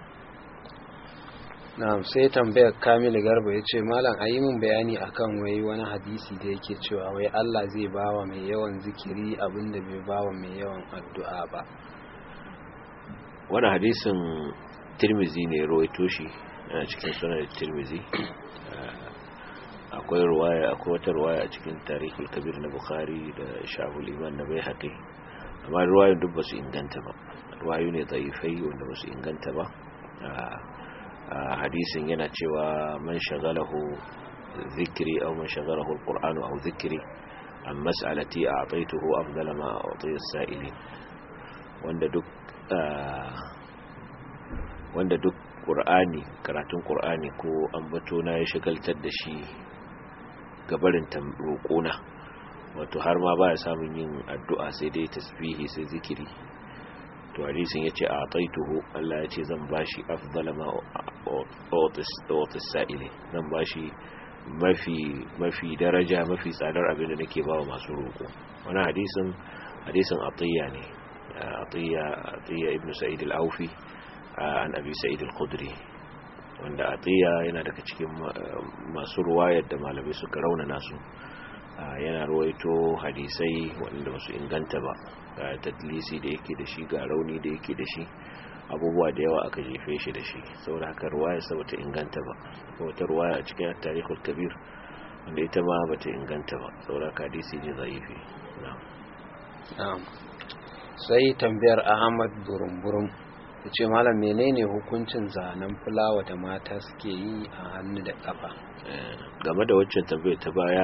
na'am sai tambayar Kamilu Garba ya ce malam a yi min bayani akan wai wani hadisi da yake cewa wai Allah zai bawa mai yawan zikiri abinda bai bawa mai yawan addu'a ba
wani hadisin Tirmizi ne rawaito shi yana cikin sunan Tirmizi akwai ruwaya akwai wata ruwaya a cikin tarihi kabir na bukhari da shahul iman na bai haƙi amma ruwayoyin duk ba su inganta ba ruwayo ne zaifai wanda ba su inganta ba a hadisin yana cewa man shagalahu zikiri aw man shagalahu alqur'anu aw zikiri an mas'alati a'taytuhu afdala ma a'tiya as-sa'ilin wanda duk wanda duk qur'ani karatun qur'ani ko ambato na ya shagaltar da shi gabarin roƙona wato har ma baya samun yin addu'a sai dai tasbihi sai zikiri to hadisin yace a taituhu Allah yace zan bashi afdala ma otis sa'ile zan bashi mafi mafi daraja mafi tsadar abin da nake bawa masu roƙo wani hadisin hadisin atiya ne atiya atiya ibn sa'id al-aufi an abi sa'id al-khudri wanda atiya yana daga cikin masu ruwayar da malamai suka raunana su yana ruwaito hadisai wanda basu inganta ba ga tadlisi da yake da shi ga rauni da yake da shi abubuwa da yawa aka jefe shi da shi saboda haka ruwayar sa bata inganta ba wata ruwaya a cikin tarihul kabir wanda ita ma bata inganta ba saboda haka hadisi ne zaifi
na'am sai tambayar Ahmad Burumburum ya ce malam menene hukuncin zanen fulawa da mata suke yi a hannu da kafa
game da waccan tambayar ta baya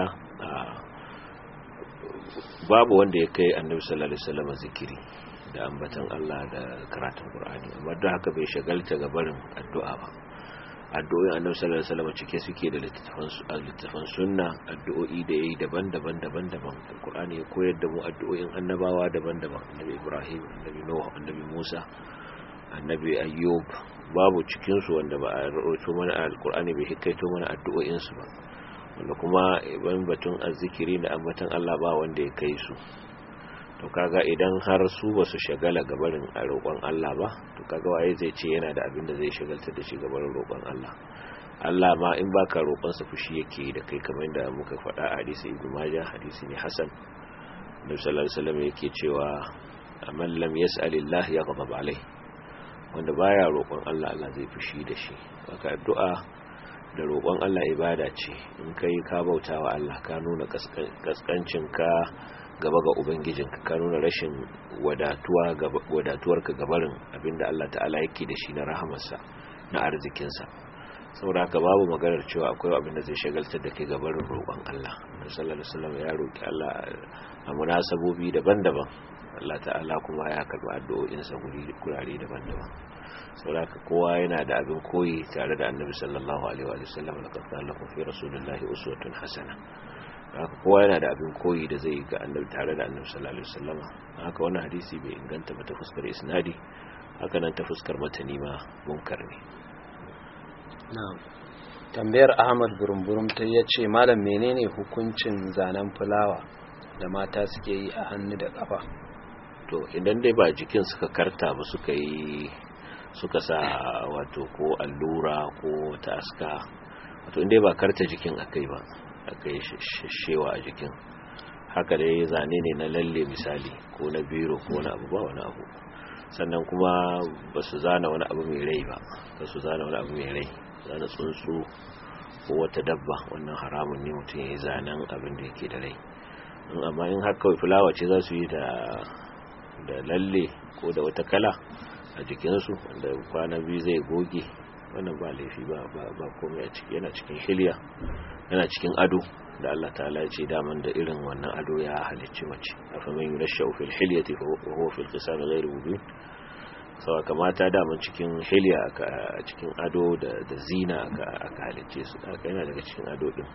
babu wanda ya kai annabi sallallahu alaihi wasallam zikiri da ambatan Allah da karatun Qur'ani amma da haka bai shagalta ga barin addu'a ba addu'o'in annabi sallallahu alaihi wasallam cike suke da littafan littafan sunna addu'o'i da yayi daban-daban daban-daban Qur'ani ya koyar da mu addu'o'in annabawa daban-daban annabi Ibrahim annabi Nuh annabi Musa annabi ayyub babu cikinsu wanda ba a rawaito mana a alkur'ani bai hikaito mana addu'o'insu ba wanda kuma ban batun azzikiri da ambatan Allah ba wanda ya kai su to kaga idan har su ba su shagala gabarin a roƙon Allah ba to kaga waye zai ce yana da abin da zai shagaltar da shi gabarin roƙon Allah Allah ma in baka roƙon sa fushi yake da kai kamar yadda muka faɗa a hadisi Ibn Majah hadisi ne Hasan Nabi sallallahu alaihi wasallam yake cewa man lam yas'alillah yaghdab alai wanda baya roƙon Allah Allah zai fushi da shi haka addu'a da roƙon Allah ibada ce in kai ka bautawa Allah ka nuna kaskancin ka gaba ga ubangijinka ka nuna rashin wadatuwa wadatuwarka gabarin abinda Allah ta'ala yake da shi na rahamarsa na arzikinsa saboda haka babu maganar cewa akwai abin da zai shagaltar da kai gabarin roƙon Allah da sallallahu alaihi wasallam ya roƙi Allah a munasabobi daban-daban Allah ta'ala kuma ya karɓi addu'o'insa guri kurare daban-daban saboda haka kowa yana da abin koyi tare da annabi sallallahu alaihi wa sallam laqad kana lakum fi rasulillahi uswatun hasana haka kowa yana da abin koyi da zai ga annabi tare da annabi sallallahu alaihi wasallam haka wannan hadisi bai inganta ba ta fuskar isnadi haka nan ta fuskar matani ma munkar ne
na'am tambayar Ahmad Burumburum ta yace malam menene hukuncin zanen fulawa da mata suke yi a hannu da kafa
to idan dai ba jikin suka karta ba suka yi suka sa wato ko allura ko ta aska wato inda ba karta jikin akai ba aka yi shewa a jikin haka dai zane ne na lalle misali ko na biro ko na abu ba wani abu sannan kuma ba su zana wani abu mai rai ba ba su zana wani abu mai rai zana tsuntsu ko wata dabba wannan haramun ne mutum ya yi zanen abin da yake da rai amma in har kawai fulawa ce za su yi da lalle ko da wata kala a jikinsu wanda kwana biyu zai goge wannan ba laifi ba ba komai a ciki yana cikin shilya yana cikin ado da Allah ta'ala ya ce daman da irin wannan ado ya halicci mace afa man yurashu fil hilyati fa huwa fil qisam ghayr mubin sawa kamata daman cikin hilya a cikin ado da da zina aka aka halicce su haka yana daga cikin ado din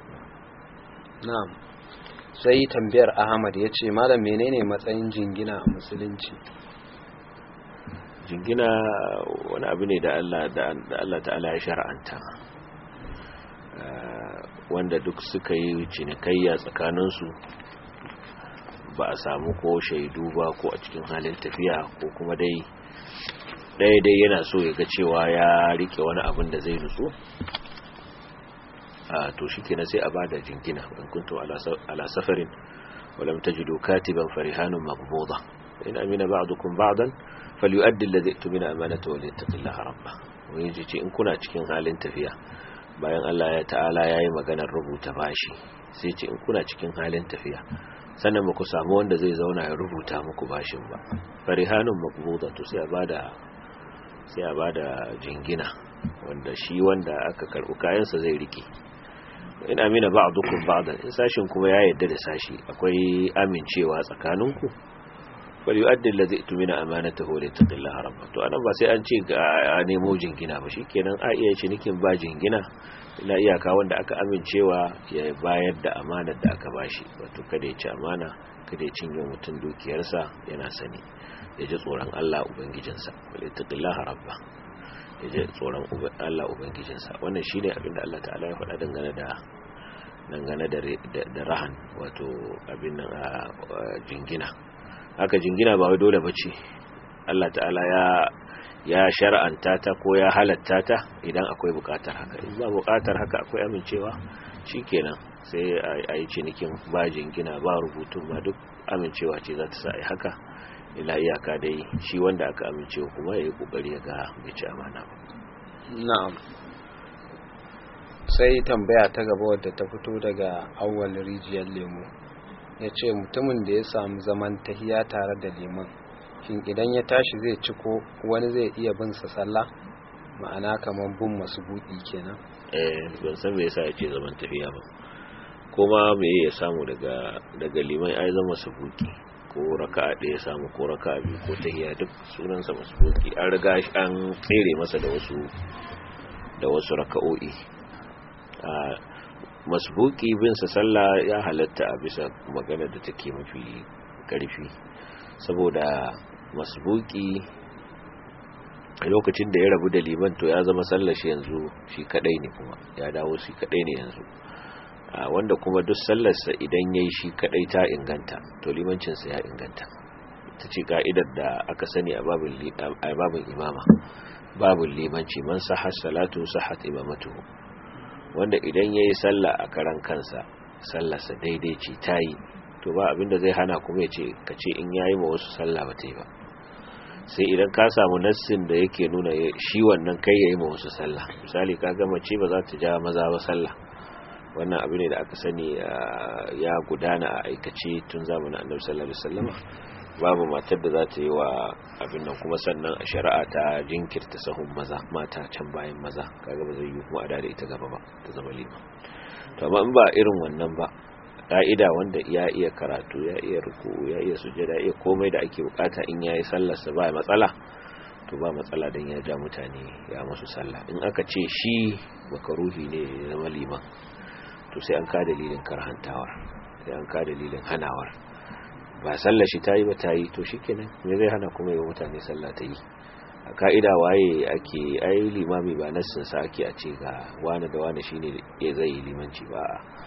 na'am sai tambayar Ahmad ya ce malam menene matsayin jingina a musulunci
jingina wani abu ne da Allah da Allah ta'ala ya shar'anta wanda duk suka yi cinikayya tsakaninsu ba a samu ko shaidu ba ko a cikin halin tafiya ko kuma dai ɗaya dai yana so ya ga cewa ya rike wani abin da zai nutsu a to shi kenan sai a ba da jingina in kuntum ala safarin walam tajidu katiban farihanun maqbuda in amina ba'dukum ba'dan falyu'addi alladhi tumina amanatahu wa liyattaqillaha rabbah wani ce in kuna cikin halin tafiya bayan Allah ya ta'ala yayi maganar rubuta bashi sai ce in kuna cikin halin tafiya sannan muku samu wanda zai zauna ya rubuta muku bashin ba farihanun maqbuda to sai a bada sai a bada jingina wanda shi wanda aka karbu kayansa zai rike in amina ba'dukum ba'dan in sashin kuma ya yarda da sashi akwai amincewa tsakaninku bal yu'addi alladhi tumina amanatahu li taqillaha rabba to anan ba sai an ce a nemo jingina ba shikenan a iya cinikin ba jingina ila iyaka wanda aka amincewa ya bayar da amanar da aka bashi wato kada ya ci amana kada ya cinye mutum dukiyarsa yana sani ya ji tsoron Allah ubangijinsa li taqillaha rabba ya ji tsoron Allah ubangijinsa wannan shine abin da Allah ta'ala ya faɗa dangane da dangane da rahan wato abin nan a jingina haka jingina ba wai dole bace Allah ta'ala ya ya shar'anta ta ko ya halatta ta idan akwai bukatar haka in ba bukatar haka akwai amincewa shikenan sai a yi cinikin ba jingina ba rubutun ba duk amincewa ce za ta sa ai haka ila iyaka dai shi wanda aka amincewa kuma ya yi kokari ya ga bai ci amana ba
na'am sai tambaya ta gaba wadda ta fito daga awwal rijiyar lemu ya ce mutumin da ya samu zaman tahiya tare da liman shin idan ya tashi zai ci ko wani zai iya bin sa sallah ma'ana kamar bin masu buɗi kenan
eh ban san me yasa ya ce zaman tafiya ba kuma me ya samu daga daga liman ai zama sabuki ko raka'a ɗaya samu ko raka'a biyu ko tahiya duk sunan sa masbuki an riga an tsere masa da wasu da wasu raka'o'i a masbuki bin sa sallah ya halatta a bisa magana da take mafi karfi saboda masbuki a lokacin da ya rabu da liman to ya zama sallar shi yanzu shi kadai ne kuma ya dawo shi kadai ne yanzu wanda kuma duk sallarsa idan yayi shi kadai ta inganta to limancinsa ya inganta ta ce ka'idar da aka sani a babin imama babin limanci man sahar salatu sahat imamatuhu wanda idan ya yi sallah a karan kansa sallarsa daidai ce ta yi to ba abinda zai hana kuma ya ce ka ce in yayi ma wasu sallah ba ta yi ba sai idan ka samu nassin da yake nuna shi wannan kai ya yi ma wasu sallah misali ka gama ce ba za ta ja maza ba sallah wannan abu ne da aka sani ya gudana a aikace tun zamanin annabi sallallahu alaihi wasallam babu matar da za ta yi wa abin nan kuma sannan a shari'a ta jinkirta sahun maza mata can bayan maza kaga ba zai yi kuma a da ita gaba ba ta zama lima to amma in ba irin wannan ba ka'ida wanda ya iya karatu ya iya ruku ya iya sujjada ya iya komai da ake bukata in yayi sallar sa ba matsala to ba matsala dan ya ja mutane ya musu sallah in aka ce shi makaruhi ne ya zama liman to sai an ka dalilin karhantawar sai an ka dalilin hanawar ba sallar shi ta yi ba ta yi to shi kenan me zai hana kuma yi mutane sallah ta yi a ka'ida waye ake ai limami ba nassin sa ake a ce ga wani da wani shine ya zai yi limanci ba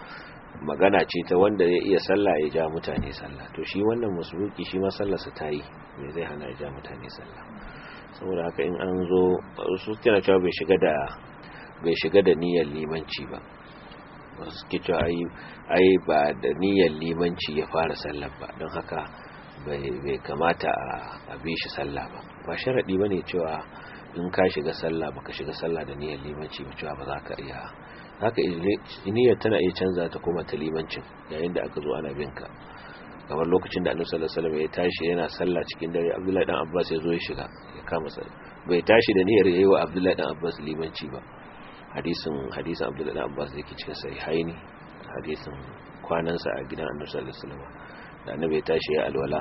magana ce ta wanda ya iya sallah ya ja mutane sallah to shi wannan musulunci shi ma sallarsa ta yi me zai hana ya ja mutane sallah saboda haka in an zo su tana cewa bai shiga da bai shiga da niyyar limanci ba wasu suke cewa ai ba da niyyar limanci ya fara sallar ba don haka bai kamata a bi shi sallah ba ba sharaɗi ba ne cewa in ka shiga sallah baka shiga sallah da niyyar limanci ba cewa ba za ka iya haka niyyar tana iya canza ta koma ta limancin yayin da aka zo ana bin ka kamar lokacin da annabi sallallahu alaihi wasallam ya tashi yana sallah cikin dare abdullahi dan abbas ya zo ya shiga ya kama sallah bai tashi da niyyar yayi wa abdullahi dan abbas limanci ba hadisin hadisin abdullahi abbas da yake cikin sahihaini hadisin kwanansa a gidan annabi sallallahu alaihi wasallam da annabi ya tashi ya alwala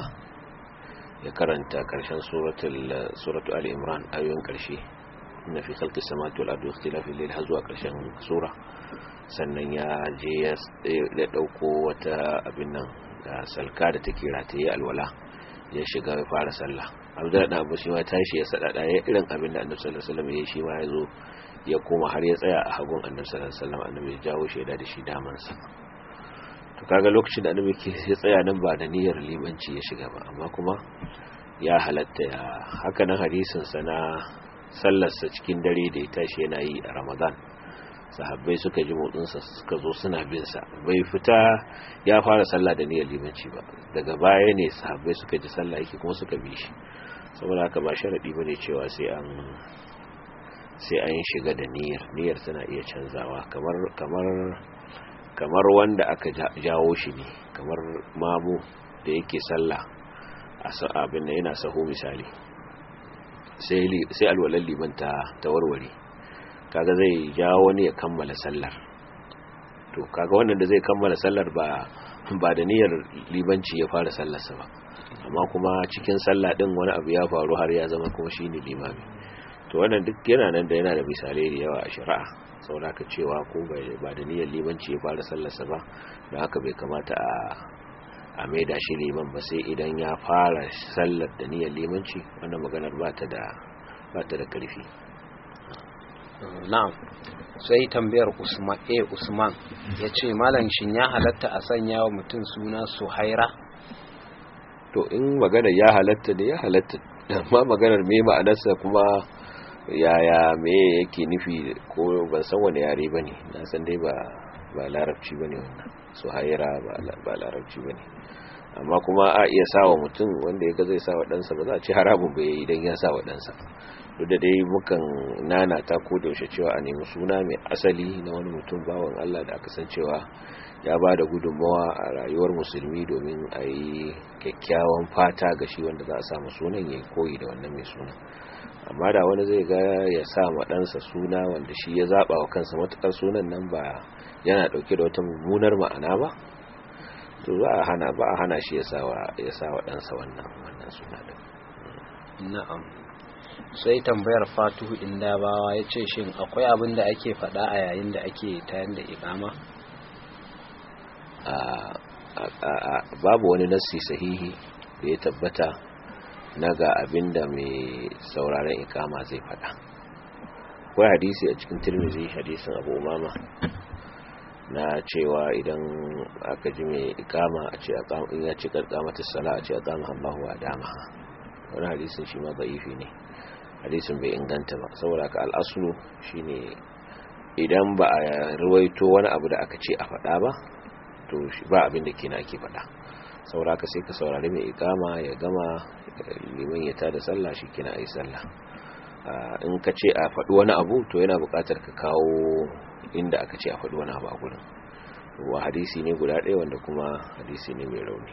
ya karanta karshen suratul suratul ali imran ayoyin karshe inna fi khalqi samawati wal ardi ikhtilafi al-layli har zuwa karshen sura sannan ya je ya dauko wata abin nan da salka da take rataye alwala ya shiga ya fara sallah abdullahi dan abbas shi ma tashi ya sadada ya irin abin da annabi sallallahu alaihi wasallam ya shi ma ya zo ya koma har ya tsaya a hagun annabi sallallahu alaihi wasallam annabi ya jawo shaida da shi damansa to kaga lokacin da annabi ke ya tsaya nan ba da niyyar limanci ya shiga ba amma kuma ya halatta ya haka nan hadisin sa na sallarsa cikin dare da ya tashi yana yi a Ramadan sahabbai suka ji motsinsa suka zo suna bin sa bai fita ya fara sallah da niyyar limanci ba daga baya ne sahabbai suka ji sallah yake kuma suka bi shi saboda haka ba sharadi bane cewa sai an sai an shiga da niyyar niyyar tana iya canzawa kamar kamar kamar wanda aka jawo shi ne kamar mamu da yake sallah a abin da yana saho misali sai sai alwalan liman ta warware kaga zai jawo wani ya kammala sallar to kaga wannan da zai kammala sallar ba ba da niyyar libanci ya fara sallarsa ba amma kuma cikin sallah din wani abu ya faru har ya zama kuma shine limami to wannan duk yana nan da yana da misalai da yawa a shari'a saboda haka cewa ko ba da niyyar limanci ya fara sallarsa ba don haka bai kamata a a maida shi liman ba sai idan ya fara sallar da niyyar limanci wannan maganar ba ta da ba ta da karfi
na'am sai tambayar Usman A Usman yace malam shin ya halatta a sanya wa mutum suna Suhaira
to in magana ya halatta ne ya halatta amma maganar me ma'anarsa kuma yaya me yake nufi ko ban san wani yare bane na san dai ba ba larabci bane wannan Suhaira ba ba larabci bane amma kuma a iya sawa mutum wanda yaga zai sawa ɗansa ba za a ci haramun ba yayi idan ya sawa ɗansa duk da dai mukan nana ta ko da yaushe cewa a nemi suna mai asali na wani mutum bawan Allah da aka san cewa ya ba da gudunmawa a rayuwar musulmi domin a yi kyakkyawan fata ga shi wanda za a samu sunan ya koyi da wannan mai suna amma da wani zai ga ya sa ma ɗansa suna wanda shi ya zaɓa wa kansa matuƙar sunan nan ba yana ɗauke da wata mummunar ma'ana ba to za a hana ba a hana shi ya sa wa ɗansa wannan wannan suna ɗin
na'am sai tambayar fatuhu indabawa ya ce shin akwai abin da ake faɗa a yayin da ake tayar da ikama
babu wani nassi sahihi da ya tabbata na ga abin da mai sauraron ikama zai faɗa akwai hadisi a cikin tirmizi hadisin abu umama na cewa idan aka ji mai ikama a ce in ya ce karkamata sala a ce a kama Allahu wa dama wani hadisin shi ma da'ifi ne hadisin bai inganta ba saboda ka al'aslu shine idan ba a ruwaito wani abu da aka ce a faɗa ba to ba abin da kina ake faɗa saboda ka sai ka saurari mai ikama ya gama liman ya tada sallah shi kina ayi sallah in ka ce a faɗi wani abu to yana buƙatar ka kawo inda aka ce a faɗi wani abu a gurin wa hadisi ne guda ɗaya wanda kuma hadisi ne mai rauni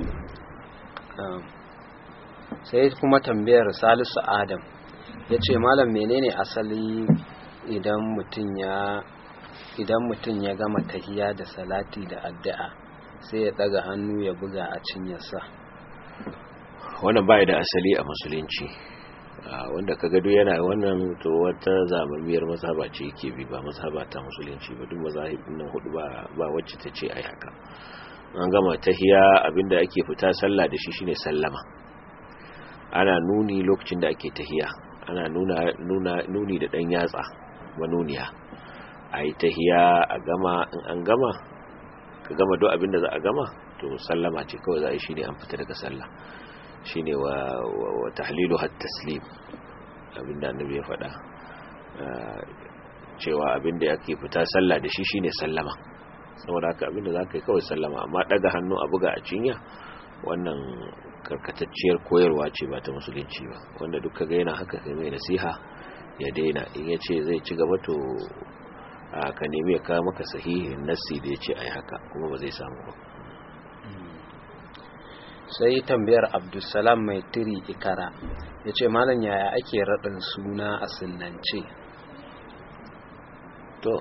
sai kuma tambayar salisu adam ya ce malam menene asali idan mutum ya idan mutum ya gama tahiya da salati da addu'a sai ya daga hannu ya buga a cinyarsa
wannan bai da asali a musulunci wanda ka gado yana wannan to wata zamamiyar mazhaba ce yake bi ba mazhaba ta musulunci ba duk mazahibin nan hudu ba ba wacce ta ce ai haka an gama tahiya abinda ake fita sallah da shi shine sallama ana nuni lokacin da ake tahiya ana nuna nuna nuni da dan yatsa manuniya ai tahiya a gama in an gama ka gama duk abinda za a gama to sallama ce kawai za a yi shine an fita daga sallah shine wa wa tahlilu hat taslim abinda annabi ya faɗa cewa abinda yake fita sallah da shi shine sallama saboda haka abinda zaka yi kawai sallama amma daga hannu a buga a cinya wannan karkatacciyar koyarwa ce ba ta musulunci ba wanda duk kaga yana haka kai mai nasiha ya daina in ya ce zai ci gaba to ka nemi ya kawo maka sahihin nassi da ya ce a yi haka kuma ba zai samu ba
sai tambayar abdulsalam mai tiri ikara ya ce malam yaya ake raɗin suna a sunance
to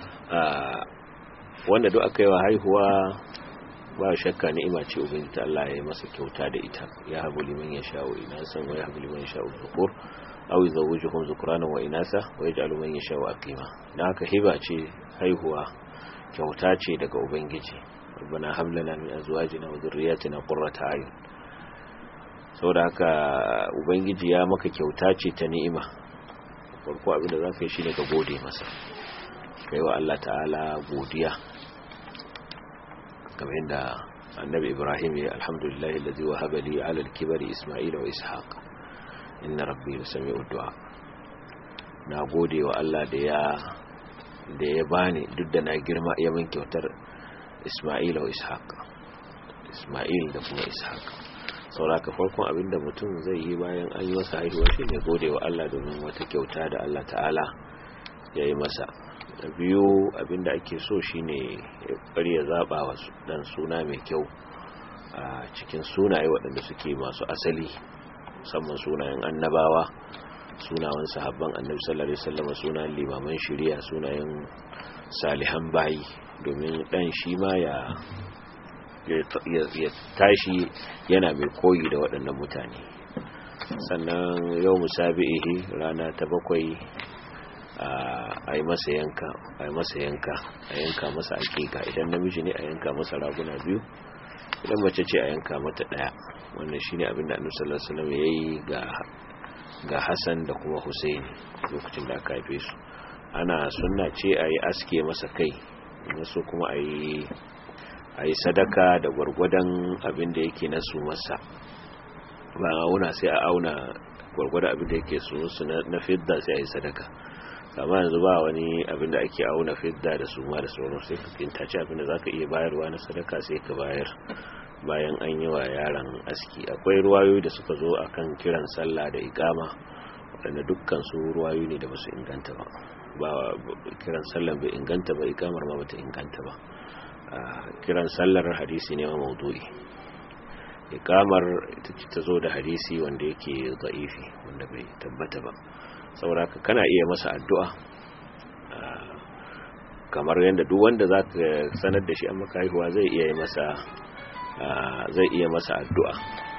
wanda duk aka yi wa haihuwa ba shakka ni'ima ce ubangiji ta Allah ya yi masa kyauta da ita ya habu liman ya sha'u inasan wa ya habu liman ya sha'u zukur aw yuzawwijuhum dhukrana wa inasa wa yaj'alu man yasha'u aqima dan haka hiba ce haihuwa kyauta ce daga ubangiji rabbana hab lana min azwajina wa dhurriyyatina qurrata a'yun saboda haka ubangiji ya maka kyauta ce ta ni'ima farko abinda zaka yi shine ka gode masa kai wa Allah ta'ala godiya kamar yadda annabi ibrahim ya alhamdulillah alladhi wahaba li 'ala al-kibari isma'ila wa ishaq inna rabbi lasami'ud du'a na gode wa Allah da ya da ya bani duk da na girma ya min kyautar isma'ila wa ishaq isma'il da kuma ishaq sauraka farkon abinda mutum zai yi bayan an yi masa haihuwa shine gode wa Allah domin wata kyauta da Allah ta'ala ya yi masa da biyu abinda ake so shine ya bari ya zaba wa dan suna mai kyau a cikin sunaye waɗanda suke masu asali musamman sunayen annabawa sunayen sahabban annabi sallallahu alaihi wasallam sunayen limaman shari'a sunayen salihan bayi domin dan shi ma ya ya tashi yana mai koyi da waɗannan mutane sannan yau musabi'ihi rana ta bakwai a yi masa yanka a yi masa yanka a yanka masa akika idan namiji ne a yanka masa raguna biyu idan mace ce a yanka mata daya wannan shine abin da annabi sallallahu alaihi wasallam yayi ga ga Hassan da kuma Hussein lokacin da aka haife su ana sunna ce a yi aske masa kai so kuma a yi a yi sadaka da gwargwadon abin da yake na su masa ba a auna sai a auna gwargwadon abin da yake su na fidda sai a yi sadaka amma yanzu ba wani abin da ake auna fidda da su ma da sauran sai ka kintace abin da zaka iya bayarwa na sadaka sai ka bayar bayan an yi wa yaran aski akwai ruwayoyi da suka zo akan kiran sallah da ikama waɗanda dukkan su ruwayoyi ne da basu inganta ba ba kiran sallah bai inganta ba ikamar ma bata inganta ba kiran sallar hadisi ne ma maudu'i ikamar ita ce ta zo da hadisi wanda yake za'ifi wanda bai tabbata ba saboda kana iya masa addu'a kamar yadda duk wanda za ka sanar da shi an maka haihuwa zai iya yi masa zai iya masa addu'a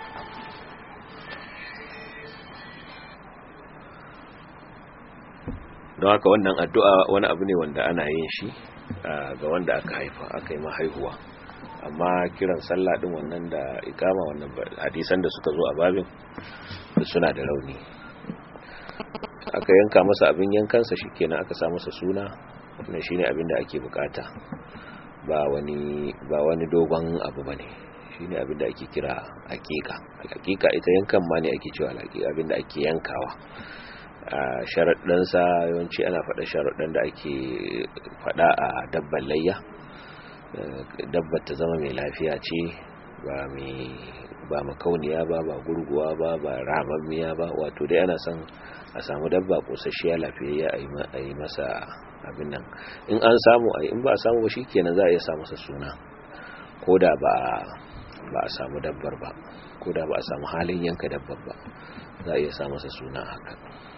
don haka wannan addu'a wani abu ne wanda ana yin shi ga wanda aka haifa aka yi mahaihuwa amma kiran sallah din wannan da ikama wannan hadisan da suka zo a babin suna da rauni aka yanka masa abin yankansa shikenan aka sa masa suna wannan shine abin da ake bukata ba wani ba wani dogon abu bane shine abin da ake kira hakika hakika ita yankan ma ne ake cewa hakika abin da ake yankawa a sharaɗansa yawanci ana faɗa sharaɗan da ake faɗa a dabban layya dabbar ta zama mai lafiya ce ba mai ba makauniya ba ba gurguwa ba ba ramammiya ba wato dai ana son a samu dabba kosasshiya lafiyayya a yi masa abin nan in an samu a in ba a samu ba shi kenan za a iya sa masa suna ko da ba ba a samu dabbar ba ko da ba a samu halin yanka dabbar ba za a iya sa masa suna haka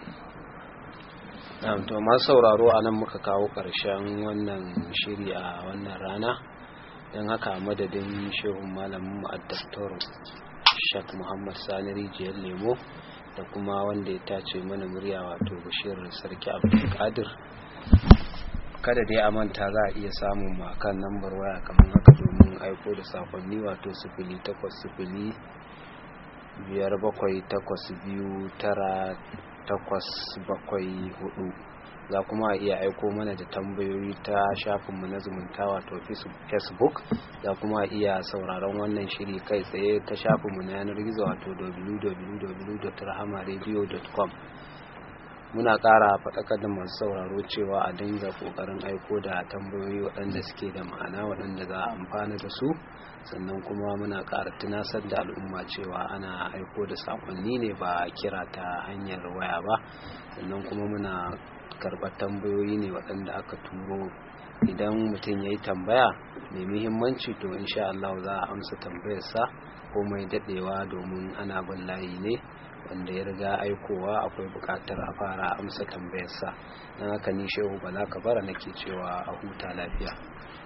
to masu sauraro a nan muka kawo ƙarshen wannan shiri a wannan rana don haka madadin shehun malamin mu addaktor shak muhammad sani rijiyar lemo da kuma wanda ya tace mana murya wato bashir sarki abdulkadir kada dai a manta za a iya samun makan lambar waya kamar haka domin aiko da sakonni wato sifili takwas sifili biyar bakwai takwas biyu tara takwas bakwai hudu za kuma a iya aiko mana da tambayoyi ta shafinmu na zumunta wato facebook za kuma a iya sauraron wannan shiri kai tsaye ta shafinmu na yanar gizo wato www.rahamaradio.com muna ƙara faɗakar da masu sauraro cewa a dinga ƙoƙarin aiko da tambayoyi waɗanda suke da ma'ana waɗanda za a amfana da su sannan kuma muna ƙara tunasar da al'umma cewa ana aiko da saƙonni ne ba kira ta hanyar waya ba sannan kuma muna karɓar tambayoyi ne waɗanda aka turo idan mutum ya yi tambaya mai muhimmanci to insha Allah za a amsa tambayarsa ko mai daɗewa domin ana bin layi ne wanda ya riga aikowa akwai buƙatar a fara amsa tambayarsa don haka ni shehu bala kabara nake cewa a huta lafiya